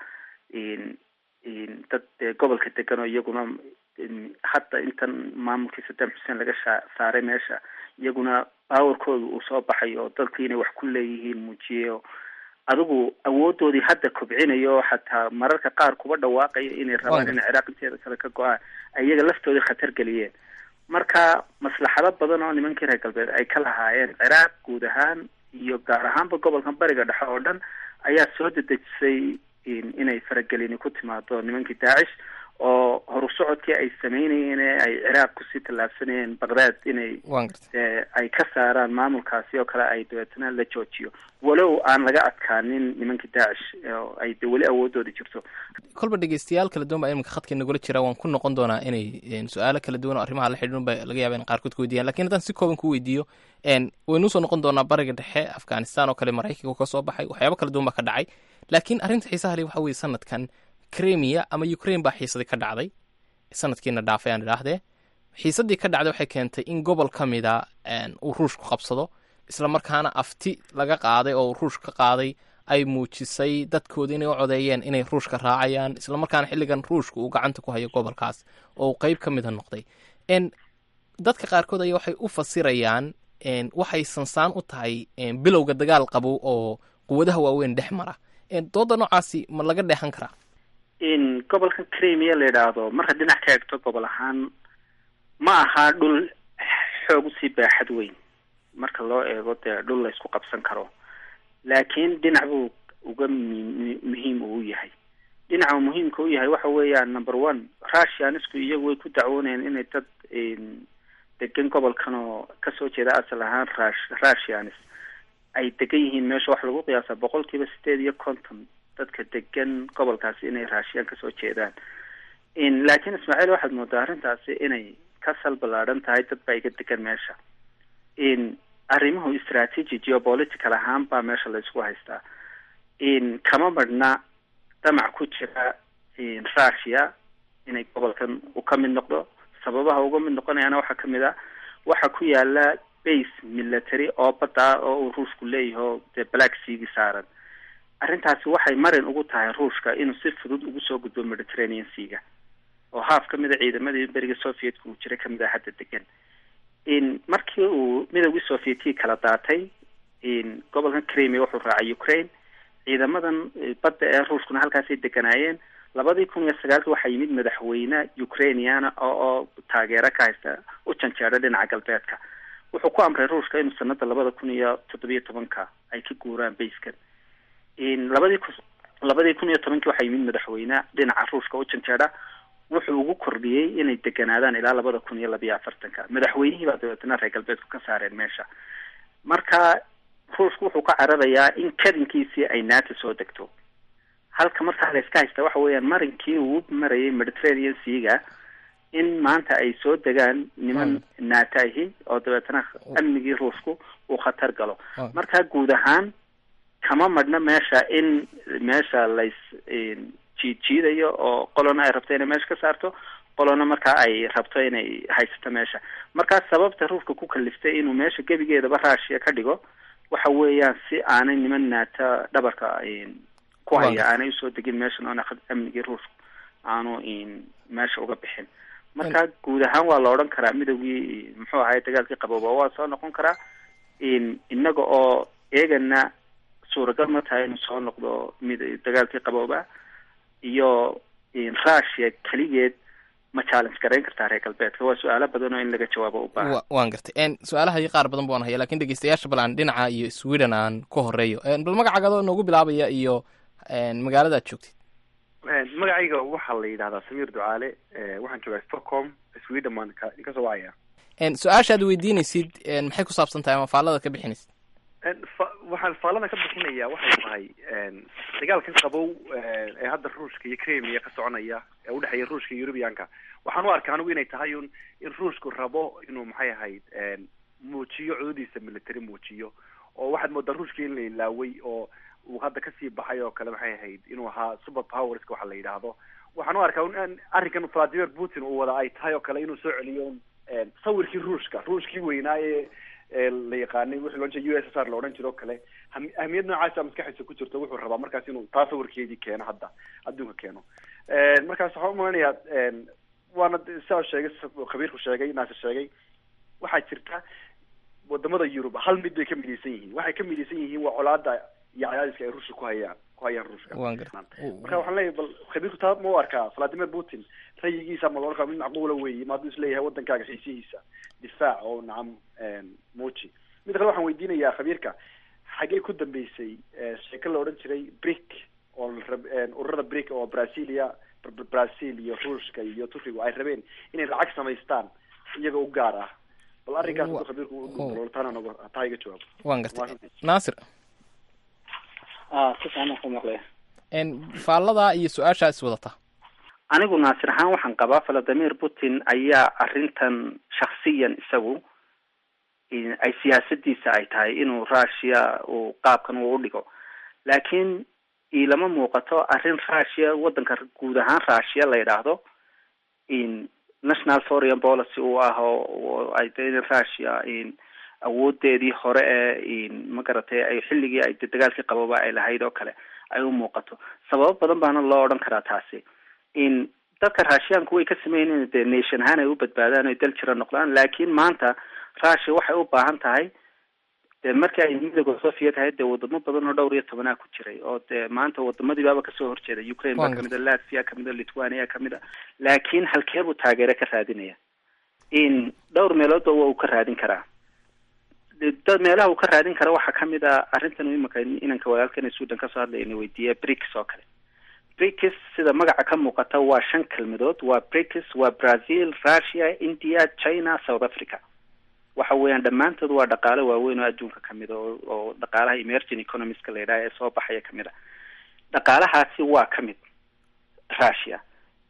dad dee gobolka degan oo iyaguna hadda intan maamulkii saddam xuseen laga sha saaray meesha iyaguna baawarkooda uu soo baxay oo dalkii inay wax ku leeyihiin muujiyeyo adigu awoodoodii hadda kobcinayo xataa mararka qaar kuba dhawaaqaya inay rabaan inay ciraaq inteeda kale ka go-aan iyaga laftoodii khatar geliyeen marka maslaxado badan oo nimankii reer galbeed ay ka lahaayeen ciraaq guud ahaan iyo gaar ahaanba gobolkan bariga dhexe oo dhan ayaa soo dedejisay inay faragelini ku timaado nimankii daacish oo horu socodkii ay sameynayeen ee ay ciraaq kusii tallaabsanayeen baqdaad inay ay ka saaraan maamulkaasi oo kale ay dabeetana la joojiyo walow aan laga adkaanin nimankii daacish oo ay de weli awoodooda jirto kolba dhegeystayaal kala duwan baa iminka khadka nagula jira waan ku noqon doonaa inay su-aalo kala duwan oo arrimaha la xidhiidhan ba laga yaaba in qaarkood ku weydiiyaan lakin haddaan si kooban ku weydiiyo waynu usoo noqon doonaa bariga dhexe afghanistan oo kale maraykanka ka soo baxay waxyaabo kala duwan baa ka dhacay laakiin arrinta xiisaha le waxa weye sanadkan cremia ama ukraine baa xiisadii ka dhacday sanadkiina dhaafay aan idhaahdee xiisadii ka dhacday waxay keentay in gobol ka mida uu ruushku qabsado isla markaana afti laga qaaday oo ruush ka qaaday ay muujisay dadkooda inay u codeeyeen inay ruushka raacayaan isla markaana xilligan ruushka uu gacanta ku hayo gobolkaas oo uu qeyb ka mida noqday dadka qaarkood ayaa waxay u fasirayaan waxay sansaan u tahay bilowga dagaal qabow oo quwadaha waaweyn dhex mara dooda noocaasi ma laga dheexan karaa in gobolkan cremia la yidhaahdo marka dhinac ka eegto gobol ahaan ma aha dhul xoog usii baaxad weyn marka loo eego dee dhul la isku qabsan karo laakiin dhinac buu uga mi muhiim uu yahay dhinaca muhiimka u yahay waxa weeyaan number one russianisku iyagu way ku dacwoonayaan inay dad degan gobolkan oo kasoo jeeda asal ahaan rush russianis ay degan yihiin meesha waxa lagu qiyaasa boqol kiiba sideed iyo konton dadka degan gobolkaasi inay raashiyaan kasoo jeedaan laakiin ismaaciil waxaad moodaa arrintaasi inay ka sal ballaadhan tahay dad baa iga degan meesha arrimuhu strategy geopolitical ahaan baa meesha la isku haystaa kama marhna damac ku jira russia inay gobolkan uu ka mid noqdo sababaha uga mid noqonayaana waxaa kamid a waxaa ku yaala base military oo badda ah oo uu ruushku leeyahay oo dee black seagi saaran arrintaasi waxay marin ugu tahay ruushka inuu si fudud ugu soo gudbo mediterranean seaga oo haaf ka mid a ciidamadii beriga sovietka uu jiray kamid a hadda degan markii uu midowgii sovietkii kala daatay gobolkan cremia wuxuu raacay ukraine ciidamadan badda ee ruushkuna halkaasay deganaayeen labadii kun iyo sagaalki waxaa yimid madaxweyne ukrainiana oo oo taageero ka haysta u janjeedha dhinaca galbeedka wuxuu ku amray ruushka inuu sanada labada kun iyo toddobiyo tobanka ay ka guuraan bayskan labadii ku labadii kun iyo tobankii waxaa yimid madaxweyne dhinaca ruushka u janjeedha wuxuu ugu kordhiyey inay deganaadaan ilaa labada kun iyo labiyo afartanka madaxweynihii baa dabeetana reer galbeedku ka saareen meesha marka ruushku wuxuu ka cararayaa in kadinkiisii ay nato soo degto halka markaa la iska haysta waxa weeyaan marinkii uu marayay mediterranean seaga in maanta ay soo degaan niman nato ahi oo dabeetana amnigii ruushku uu khatar galo marka guud ahaan kama madhna meesha in meesha lays jiid jiidayo oo qolona ay rabto inay meesha ka saarto qolona markaa ay rabto inay haysato meesha markaa sababta ruushka ku kaliftay inuu meesha gebigeedaba raashiya ka dhigo waxa weeyaan si aanay niman naata dhabarka ku haya aanay usoo degin meeshan oona amnigii ruushku aanu meesha uga bixin marka guud ahaan waa la odhan karaa midowgii muxuu ahay dagaalkii qabooba waa soo noqon karaa inaga oo eegana suuragal ma tahay inuu soo noqdo mid dagaalkii qabooba iyo russia keligeed ma challenge garayn kartaa reer galbeedka waa su-aalo badan oo in laga jawaabo u baahan waan gartay su-aalaha iyo qaar badan baan haya lakin dhegeystayaasha bal aan dhinaca iyo sweden aan ka horeeyo bal magacaagadoo noogu bilaabaya iyo magaalada ad joogtid magacayga waxaa la yidhahdaa samiir ducaale waxaan joogaa stockholm sweden baan ka kasoo wacaya su-aasha ad weydiinaysid maxay ku saabsan tahay ama faallada ka bixinaysid waxaan faallada ka bixinaya waxay tahay dagaalkan qabow ee hadda ruushka iyo cremia ka soconaya ee udhexeeya ruushka iyo eurubianka waxaan u arkaa anigu inay tahay un in ruushku rabo inuu maxay ahayd muujiyo cododiisa military muujiyo oo waxaad moodaa ruushka in la ilaaway oo uu hadda kasii baxay oo kale maxay ahayd inuu ahaa super powerska waxa la yidhaahdo waxaan u arkaa un arrinkan vladimir putin uu wada ay tahay oo kale inuu soo celiyo sawirkii ruushka ruushkii weynaa ee la yaqaanay wixii loo jeeda u s s r la odhan jiro o kale ahmiyad noocaasa maskaxdiisa ku jirto wuxuu rabaa markaas inuu taa sawirkeedii keeno hadda adduunka keeno markaas waxaan umalanayaa waana sidaa sheegay khabiirku sheegay naasir sheegay waxaa jirta wadamada yurub hal mid bay ka midaysan yihiin waxay ka midaysan yihiin waa colaada iyo cadaadiska ay ruushka ku hayaan ku hayaan ruushka marka waxaan leeyahay bal khabiirku taa ma u arkaa vladimir putin rayigiisa ma loodhan kara mid macquula weeye ma hadduu isleeyahay wadankaaga xiisihiisa difaac oo nacam muuji mid kale waxaan weydiinayaa khabiirka xagee ku dambeysay sheeko la odhan jiray brick oo ururada brick oo brazilia brazil iyo ruushka iyo turkigu ay rabeen inay lacag samaystaan iyaga u gaar ah bal arrinkaas haduu khabiirku taana nogo taa iga jawaabo waan gartay naasir si fiican ku maqlaya faallada iyo su-aashaa is wadata anigu naasir ahaan waxaan qabaa valadimir putin ayaa arrintan shaksiyan isagu ay siyaasadiisa ay tahay inuu russia uu qaabkan uu udhigo laakiin ilama muuqato arrin russia wadanka guud ahaan russia la yidhaahdo national foreign policy uu ah oo ay de russia awoodeedii hore ee magaratay ay xilligii ay dagaalkii qababa ay lahayd oo kale ay u muuqato sababo badan baana loo odhan karaa taasi in dadka raashiyaanku way ka sameynn dee nation ahaan ay u badbaadaan oy dal jira noqdaan laakiin maanta russia waxay u baahan tahay dee markii ay midooda soviet ahayd dee wadamo badan oo dhowr iyo tobanaa ku jiray oo dee maanta wadamadiibaaba kasoo horjeeda ukraine baa kamid a latvia kamid a lithuania kamid a laakiin halkee buu taageere ka raadinaya in dhowr meeloodba waa uu ka raadin karaa dad meelaha uu ka raadin kara waxaa kamid a arrintan imika inanka walaalkana sudan kasoo hadlayna weydiiya brics oo kale brics sida magaca ka muuqata waa shan kelmadood waa brics waa brazil russia india china south africa waxa weeyaan dhammaantood waa dhaqaale waaweyn oo adduunka kamid a oo dhaqaalaha emerging economiska la yidhaha ee soo baxaya kamid a dhaqaalahaasi waa kamid russia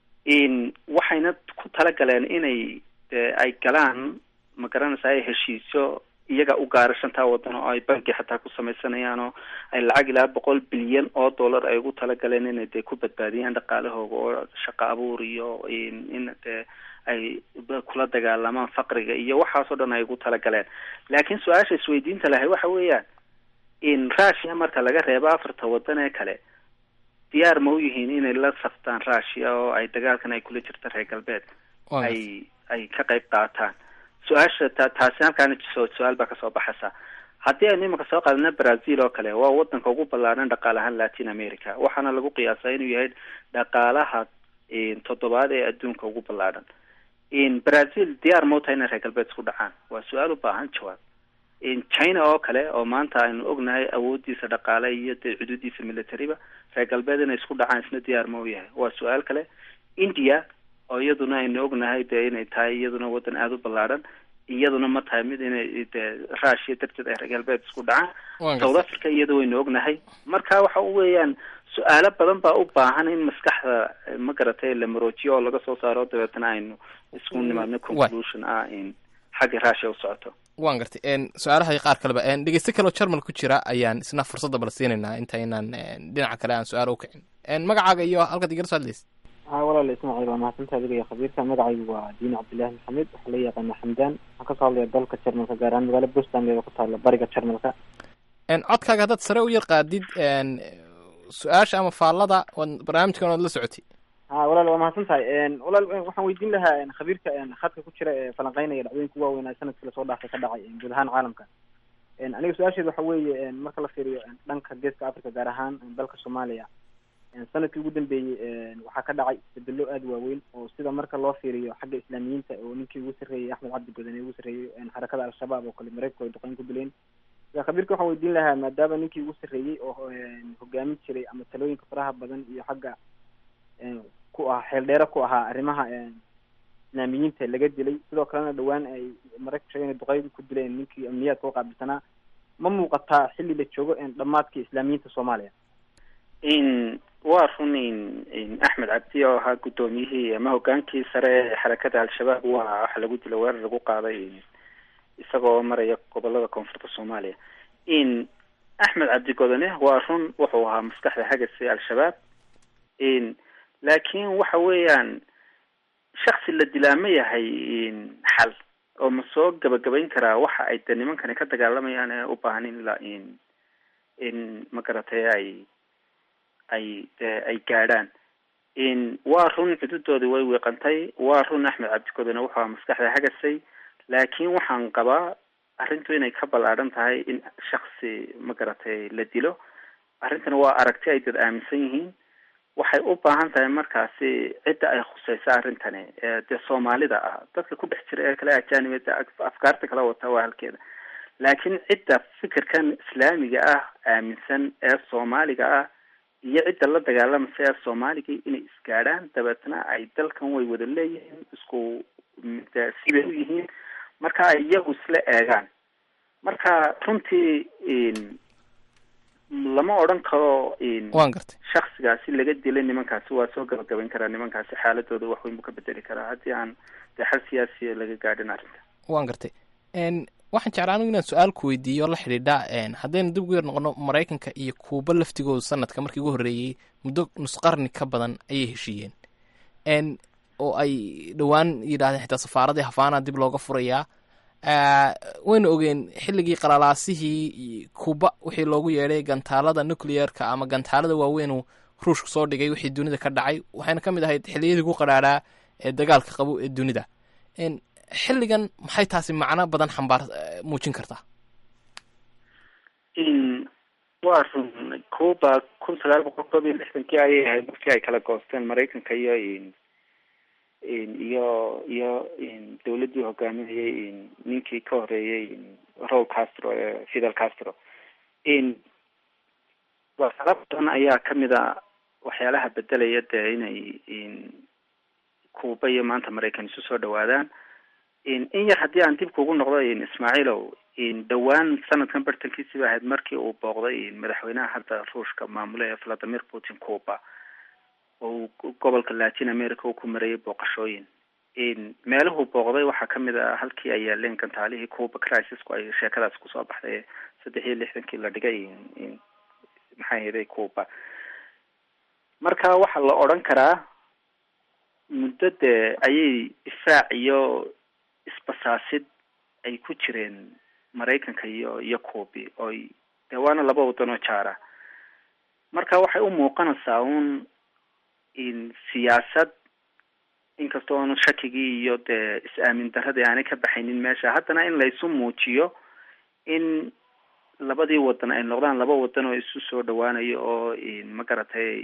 in waxayna ku talagaleen inay ay galaan ma garanaysa ay heshiisyo iyaga u gaara shantaa wadan oo ay banki xataa ku samaysanayaan oo ay lacag ilaa boqol bilyan oo dollar ay ugu talagaleen inay dee ku badbaadiyaan dhaqaalahooga oo shaqo abuur iyo in dee ay kula dagaalamaan faqriga iyo waxaas oo dhan ay ugu talagaleen laakiin su-aasha isweydiinta lahay waxa weeyaan in russia marka laga reebo afarta wadan ee kale diyaar ma u yihiin inay la saftaan russia oo ay dagaalkan ay kula jirta reer galbeed ay ay ka qayb qaataan su-aasha ta taasi halkaana su-aal baa kasoo baxaysa haddii aynu imika soo qaadana brazil oo kale waa wadanka ugu ballaaran dhaqaale ahaan latin america waxaana lagu qiyaasaa inuu yahay dhaqaalaha toddobaad ee adduunka ugu ballaaran brazil diyaar ma u tahay inay reer galbeed isku dhacaan waa su-aal u baahan jawaab china oo kale oo maanta aynu ognahay awoodiisa dhaqaale iyo dee xuduudiisa militariba reer galbeed inay isku dhacaan isna diyaar ma u yahay waa su-aal kale india oo iyaduna aynu ognahay dee inay tahay iyaduna wadan aada u ballaaran iyaduna ma tahay mid inay dee russia darteed ay reer galbeed isku dhacaan south africa iyada waynu ognahay marka waxa weeyaan su-aalo badan baa u baahan in maskaxda ma garatay la maroojiyo oo laga soo saaro dabeetana aynu isku nimaadno conclusion ah in xagga russia u socoto waan gartay su-aalaha qaar kaleba dhegeyste kaleo jarmal ku jira ayaan isna fursadda bala siinaynaa intaynaan dhinaca kale aan su-aal ukicin magacaaga iyo halkaad igala soo hadlaysa ha walaal ismaaciil waa mahadsantaa adiga iyo khabiirka magacaygu waa diini cabdillahi maxamed waxaa la yaqaana xamdaan waxaan kasoo hadlaya dalka jarmalka gaar ahaan magaalo bostan ee ku taala bariga jarmalka codkaaga haddaad sare u yar qaadid su-aasha ama faallada waad barnaamijkan waad la socotay ha walaal waa mahadsan tahay walaal waxaan weydiin lahaa khabiirka khadka ku jira ee falanqeynaya dhacdooyinka waaweynaa sanadkii lasoo dhaafay ka dhacay guud ahaan caalamka aniga su-aasheeda waxa weeye marka la fiiriyo dhanka geeska africa gaar ahaan dalka soomaaliya sanadkii ugu dambeeyey waxaa ka dhacay isbedelo aada waaweyn oo sida marka loo fiiriyo xagga islaamiyiinta oo ninkii ugu sarreeyey axmed cabdi godane ugu sarreeyey xarakada al-shabaab oo kale mareykanku ay duqeyn ku dileen khabiirka waxaan weydiin lahaa maadaama ninkii ugu sarreeyey oo hogaamin jiray ama talooyinka faraha badan iyo xagga ku ah xeel dheere ku ahaa arrimaha islaamiyiinta laga dilay sidoo kalena dhawaan ay maraykanku sheegen inay duqeydi ku dileen ninkii amniyaadka u qaabilsanaa ma muuqataa xilli la joogo dhammaadkii islaamiyiinta soomaaliya in waa run in axmed cabdi oo ahaa guddoomiyihii ama hogaankii sare ee xarakada al-shabaab waa waxa lagu dilo weerar lagu qaaday isagoo maraya gobolada koonfurta soomaaliya in axmed cabdi godone waa run wuxuu ahaa maskaxda hagasi al-shabaab in laakiin waxa weeyaan shaksi la dilaa ma yahay xal oo ma soo gabagabayn karaa waxa ay de nimankani ka dagaalamayaan ee u baahan in la in in ma garatay ay ay de ay gaadhaan in waa run xuduudoodii way wiiqantay waa run axmed cabdigodone wuxuu ahaa maskaxda hagasay laakiin waxaan qabaa arrintu inay ka ballaadhan tahay in shaksi ma garatay la dilo arrintana waa aragti ay dad aaminsan yihiin waxay u baahan tahay markaasi cidda ay khuseysa arrintani ee dee soomaalida ah dadka ku dhex jira ee kale ajaanibada afkaarta kala wata waa halkeeda laakiin cidda fikirkan islaamiga ah aaminsan ee soomaaliga ah iyo cidda la dagaalamasa ee soomaaliga inay isgaadhaan dabeetna ay dalkan way wada leeyihiin isku sibay u yihiin marka ay iyagu isla eegaan marka runtii lama odhan karo waan gartay shaksigaasi laga dilay nimankaasi waa soo gabagabayn karaa nimankaasi xaaladooda wax weyn buu ka bedeli karaa haddii aan dee xal siyaasiya laga gaadhin arrinta waan gartay waxaan jeclaa anigu inaan su-aal ku weydiiyo la xidhiidha haddaynu dib ugu yar noqono maraykanka iyo kuuba laftigooda sanadka markii ugu horreeyey muddo nus qarni ka badan ayay heshiiyeen oo ay dhowaan yidhahdeen xitaa safaaradii hafaana dib looga furayaa waynu ogeen xilligii qalalaasihii kuuba wixii loogu yeedhay gantaalada nuclearka ama gantaalada waaweynuu ruushku soo dhigay wixii dunida ka dhacay waxayna ka mid ahayd xilliyadii ku qadhaadhaa ee dagaalka qabo ee dunida xilligan maxay taasi macno badan xambaar muujin kartaa waa run cuba kun sagaal boqol koob iyo lixdankii ayay ahayd markii ay kala goosteen maraykanka iyo iyo iyo dawladdii hogaaminayay ninkii ka horeeyey raul castro ee fidel castro waxyaala badan ayaa kamid a waxyaalaha bedelaya dee inay cuba iyo maanta maraykan isu soo dhawaadaan in yar haddii aan dib kugu noqdo ismaaciilow dhowaan sanadkan bartankiisi ba ahayd markii uu booqday madaxweynaha hadda ruushka maamule ee valadimir putin cuba oo gobolka latin america uu ku marayay booqashooyin meeluhuu booqday waxaa kamid a halkii ay yaaleen gantaalihii cuba crisisku ay sheekadaas kusoo baxday saddex iyo lixdankii la dhigay maxay hayday cuba marka waxaa la odhan karaa muddo dee ayay difaac iyo isbasaasid ay ku jireen maraykanka iyo iyo cubi oy dee waana laba wadan oo jaara marka waxay u muuqanaysaa un in siyaasad inkastoo aanu shakigii iyo dee is-aamin daradii aanay ka baxaynin meesha haddana in laysu muujiyo in labadii wadan ay noqdaan laba wadan oo isu soo dhawaanayo oo ma garatay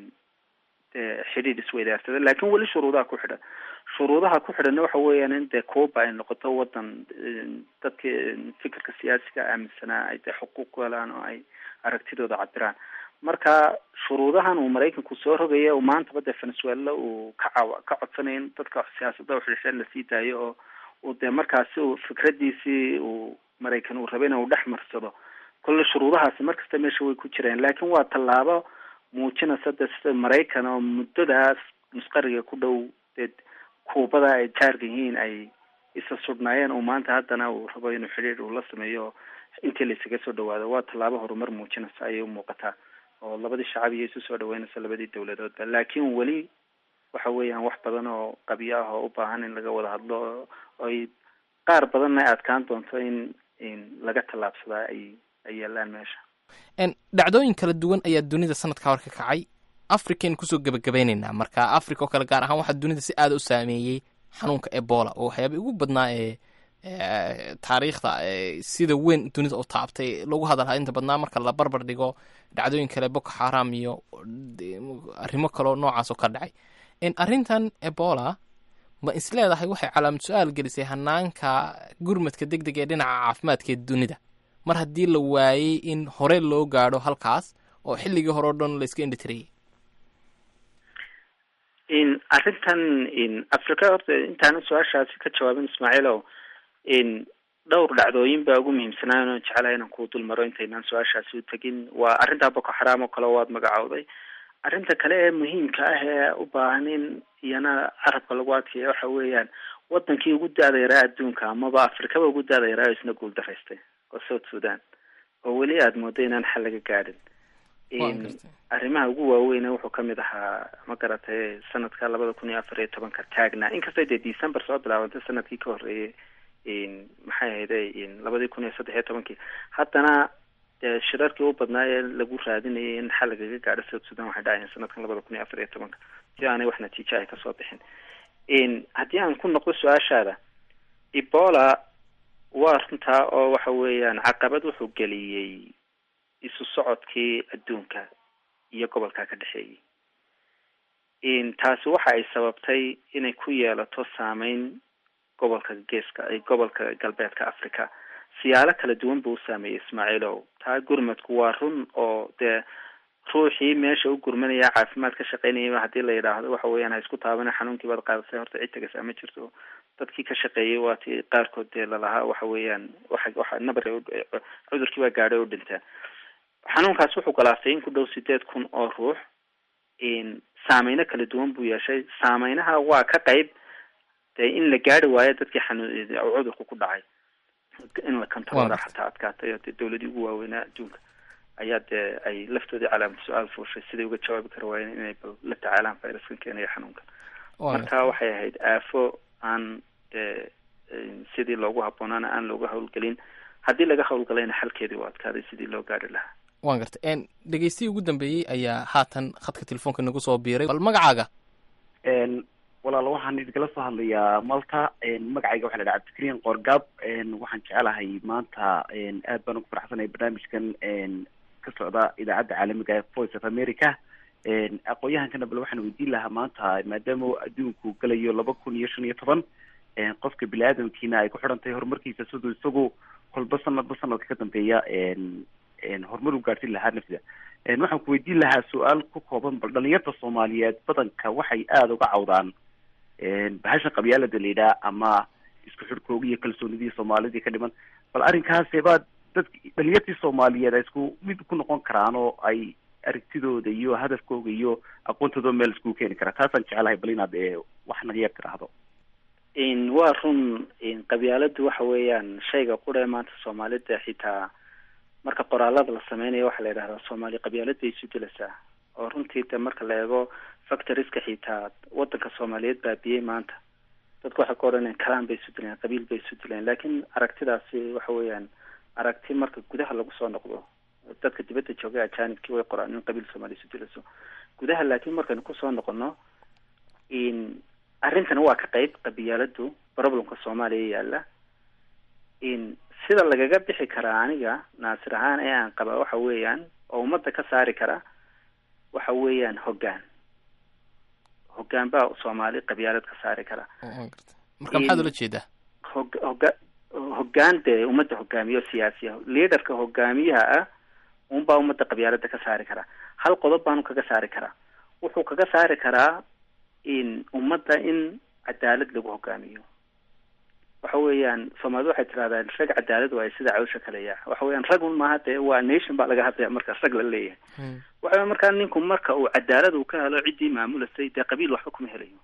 dee xidhiidh isweydaarsada laakin weli shuruudaha ku xidhan shuruudaha ku xidhanna waxa weeyaan in dee cuba ay noqoto wadan dadka fikirka siyaasiga aaminsanaa ay dee xuquuq ku helaan oo ay aragtidooda cabiraan marka shuruudahan uu maraykanku soo rogaya maantaba dee venezuela uu ka caw ka codsanayo in dadka siyaasada uxidhisheen lasii daayo oo uu dee markaasi uu fikradiisii uu maraykan uu rabay uu dhex marsado kolle shuruudahaasi markasta meesha way ku jireen laakiin waa tallaabo muujinaysa de sida maraykan oo muddadaas musqariga ku dhow dee kuubada ay jaarka yihiin ay isa sudhnaayeen uu maanta haddana uu rabo inuu xidhiir uu la sameeyo intii la isaga soo dhawaado waa tallaabo horumar muujinaysa ayay umuuqataa oo labadii shacab iyo isu soo dhaweynaysa labadii dawladoodba laakiin weli waxa weeyaan wax badan oo qabyo ah oo u baahan in laga wada hadlo oy qaar badanna ay adkaan doonto in in laga tallaabsadaa ay ay yaalaan meesha dhacdooyin kala duwan ayaa dunida sanadka hor ka kacay african kusoo gebagabeyneynaa marka africa oo kale gaar ahaan waxaa dunida si aada u saameeyey xanuunka ebola oo waxyaaba ugu badnaa ee taariikhda sida weyn dunida u taabtay lagu hadalhaa inta badnaa marka la barbar dhigo dhacdooyin kale boko xaram iyo arrimo kaleo noocaas oo ka dhacay arrintan ebola ma is leedahay waxay calaamad su-aal gelisay hanaanka gurmadka deg deg ee dhinaca caafimaadka ee dunida mar haddii la waayey in hore loo gaadho halkaas oo xilligii hore o dhan la iska indhitirayay in arrintan in africa horta intaana su-aashaasi ka jawaabin ismaaciilow in dhowr dhacdooyin baa ugu muhiimsanaan oo jeclahay inaan kuu dul maro intaynaan su-aashaasi u tegin waa arrintaa boko xaraam oo kale waad magacowday arrinta kale ee muhiimka ah ee u baahan in iyana carabka lagu adkeeya waxa weeyaan wadankii ugu da-da yaraa adduunka amaba afrikaba ugu da-da yaraa oo isna guul daraystay oo south sudan oo weli aada moodo inaan xal laga gaadhin arrimaha ugu waaweyne wuxuu kamid ahaa ma garatay sanadka labada kun iyo afar iyo tobanka taagna inkastoo dee december soo bilaabantay sanadkii ka horreeyay maxay ahayde labadii kun iyo saddex iyo tobankii haddana dee shirarkii u badnaa ee lagu raadinayay in xal lagaga gaadho south sudan waxay dhacayeen sanadkan labada kun iyo afar iyo tobanka si aanay wax natiijo ay kasoo bixin haddii aan ku noqdo su-aashaada ebola waa runtaa oo waxa weeyaan caqabad wuxuu geliyey isu socodkii adduunka iyo gobolka ka dhexeeyay taasi waxa ay sababtay inay ku yeelato saameyn gobolka geeska gobolka galbeedka africa siyaalo kala duwan buu u saameeyey ismaaciilow taa gurmadku waa run oo dee ruuxii meesha u gurmanaya caafimaad ka shaqeynayaba haddii la yidhaahdo waxa weeyaan ha isku taabana xanuunkii baad qaadatay horta cid tagasaa ma jirto dadkii ka shaqeeyay waa ti qaarkood dee lalahaa waxa weeyaan waxa waxa nabar cudurkii baa gaadhay oo dhintaa xanuunkaas wuxuu galaastay in ku dhow sideed kun oo ruux saameyno kala duwan buu yeeshay saameynaha waa ka qayb dee in la gaari waayo dadkii xanuun cudurku ku dhacay in la kantaroora xataa adkaatay oo dee dawladii ugu waaweynaa adduunka ayaa dee ay laftoodii calaamad su-aal fuushay siday uga jawaabi kara waayeen inay bal la tacaalaan viruskan keenaya xanuunka marka waxay ahayd aafo aan dee sidii loogu habboonaana aan looga hawlgelin haddii laga hawlgalayna xalkeedii u adkaaday sidii loo gaari lahaa waan gartay dhegeystiyi ugu dambeeyey ayaa haatan khadka telefoonka nagu soo biiray bal magacaaga walaalo waxaan idinala soo hadlayaa malta magacayga waxa la dhaha cabdikariin qoorgaab waxaan jecelahay maanta aad baan ugu faraxsanahay barnaamijkan ka socda idaacadda caalamiga ee voice of america aqoon-yahankana bal waxaan weydiin lahaa maanta maadaama adduunku galayo laba kun iyo shan iyo toban qofka bini aadamkiina ay ku xidhan tahay horumarkiisa siduu isagu kolba sanadba sanadka ka dambeeya horumar u gaadhsin lahaa nafsida waxaan ku weydiin lahaa su-aal ku kooban bal dhalinyarta soomaaliyeed badanka waxay aada uga cawdaan bahasha qabyaalada la yidhaha ama isku xidhkooga iyo kalsoonidii soomaalidii ka dhiman bal arrinkaase baa dadk dhalinyartii soomaaliyeed ay isku mid ku noqon karaan oo ay aragtidooda iyo hadafkooga iyo aqoontooda meel iskugu keeni karaa taasaan jecelahay bal inaad wax naga yar tiraahdo waa run qabyaaladu waxa weeyaan shayga quree maanta soomaalida xitaa marka qoraalada la sameynayo waxaa la yidhahdaa soomaali qabyaalad bay isu dilaysaa oo runtii de marka la eego factoriska xitaa wadanka soomaaliyeed baabiyey maanta dadku waxay ka odhanayaan kalaan bay isu dileen qabiil bay isu dileen laakiin aragtidaasi waxa weeyaan aragti marka gudaha lagu soo noqdo dadka dibadda jooga ajanibkii way qoraan in qabiil soomaaliya isu dilayso gudaha laakiin markaynu kusoo noqono arrintana waa ka qayb qabyaaladu problemka soomaaliya yaala sida lagaga bixi karaa aniga naasir ahaan ee aan qabaa waxa weeyaan oo ummadda ka saari kara waxa weeyaan hoggaan hoggaan baa soomaali qabyaalad ka saari kara marka maxaad ula jeedaa hog hoga hoggaan dee ummadda hogaamiyo siyaasiya leaderka hogaamiyaha ah unbaa ummadda qabyaalada ka saari karaa hal qodob baanu kaga saari karaa wuxuu kaga saari karaa in ummadda in cadaalad lagu hogaamiyo waxa weeyaan soomaalida waxay tirahdaa rag cadaalad waayo sida cawsha kaleya waxa weeyaan rag un maaha dee waa nation baa laga hadlaya marka rag la leeyahay waxa markaa ninku marka uu cadaalad uu ka helo ciddii maamulasay dee qabiil waxba kuma helayo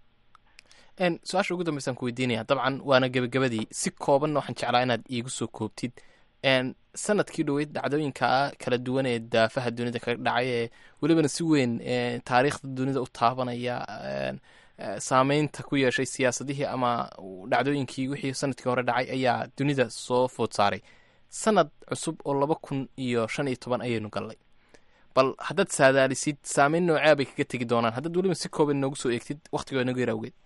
su-aasha ugu dambeysaan ku weydiinaya dabcan waana gebagabadii si koobanna waxaan jeclaa inaad iigu soo koobtid sanadkii dhoweyd dhacdooyinka kala duwan ee daafaha dunida kaga dhacay ee welibana si weyn taariikhda dunida u taabanaya saameynta ku yeeshay siyaasadihii ama dhacdooyinkii wixii sanadkii hore dhacay ayaa dunida soo food saaray sanad cusub oo laba kun iyo shan iyo toban ayaynu gallay bal haddaad saadaalisid saameyn noocea bay kaga tegi doonaan haddaad weliba si kooban noogu soo eegtid waktigoo inagu yar awgeed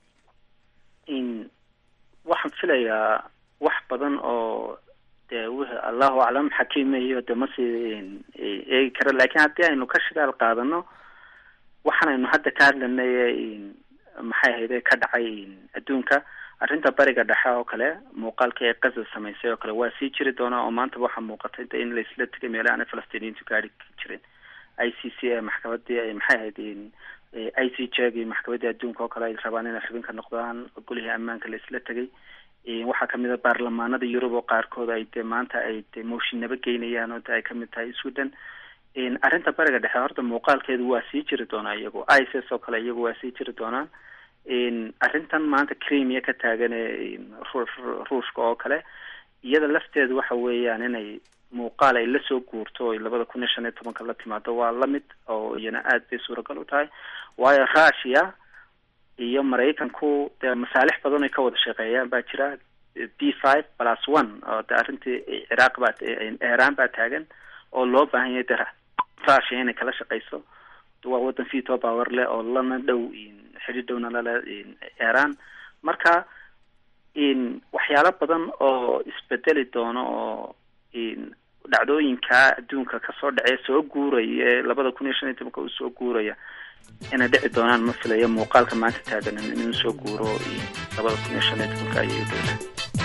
waxaan filayaa wax badan oo dee w allahu aclam xakiimayo de masii eegi kara lakin haddii aynu ka shidaal qaadano waxaan aynu hadda ka hadlanay maxay ahayde ka dhacay adduunka arrinta bariga dhexe oo kale muuqaalkii ay qaza samaysay oo kale waa sii jiri doonaa oo maantaba waxaa muuqatay de in laisla tegay meelaha aanay falastiiniyiintu gaari jirin i c c ee maxkamadii maxay ahayd i c j gi maxkamadii adduunka oo kale ay rabaan inay xubin ka noqdaan golihii ammaanka laisla tegay waxaa kamid a baarlamaanada yurub oo qaarkood ay de maanta ay de mooshinaba geynayaan oo de ay kamid tahay sweden arrinta bariga dhexe horta muuqaalkeedu waa sii jiri doonaa iyagu ics oo kale iyagu waa sii jiri doonaan arrintan maanta cremia ka taagan ee ruushka oo kale iyada lafteedu waxa weeyaan inay muuqaal ay lasoo guurto o labada kun iyo shan iyo tobanka la timaado waa lamid oo iyana aad bay suuragal u tahay waayo russia iyo maraykanku dee masaalix badan ay ka wada shaqeeyaan baa jira b five plus one oo de arrintii ciraaq baa iran baa taagan oo loo baahan yahay de russia inay kala shaqeyso waa wadan veto power leh oo lana dhow xidhi dhowna lale iran marka waxyaalo badan oo isbedeli doono oo dhacdooyinka adduunka kasoo dhacee soo guuraya labada kun iyo shan iyo tobanka uu soo guuraya inay dhici doonaan ma filayo muuqaalka maanta taagan inuu soo guuro labada kun iyo shan iyo tobanka ayay doonaan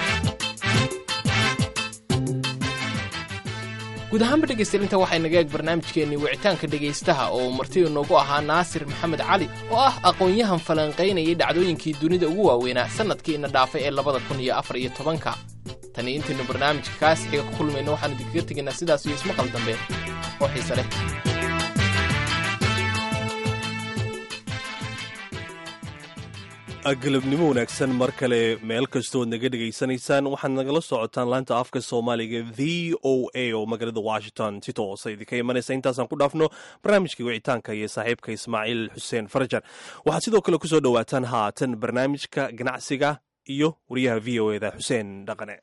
guud ahaanba dhegaystayaal inta waxay naga eeg barnaamijkeennii wicitaanka dhegaystaha oo martida noogu ahaa naasir maxamed cali oo ah aqoon-yahan falanqaynayay dhacdooyinkii dunida ugu waaweynaa sannadkiina dhaafay ee labada kun iyo afar iyo tobanka tani intaynu barnaamijka kaas xiga ku kulmayno waxaanu idinkaga tegaynaa sidaas iyo ismaqal dambe oo xiise leh galabnimo wanaagsan mar kale meel kastood naga dhegaysanaysaan waxaad nagala socotaan laanta afka soomaaliga v o a oo magaalada washington si toosa idinka imanaysa intaasaan ku dhaafno barnaamijka wicitaanka iyo saaxiibka ismaaciil xuseen farajar waxaad sidoo kale kusoo dhowaataan haatan barnaamijka ganacsiga iyo wariyaha v o eda xuseen dhaqane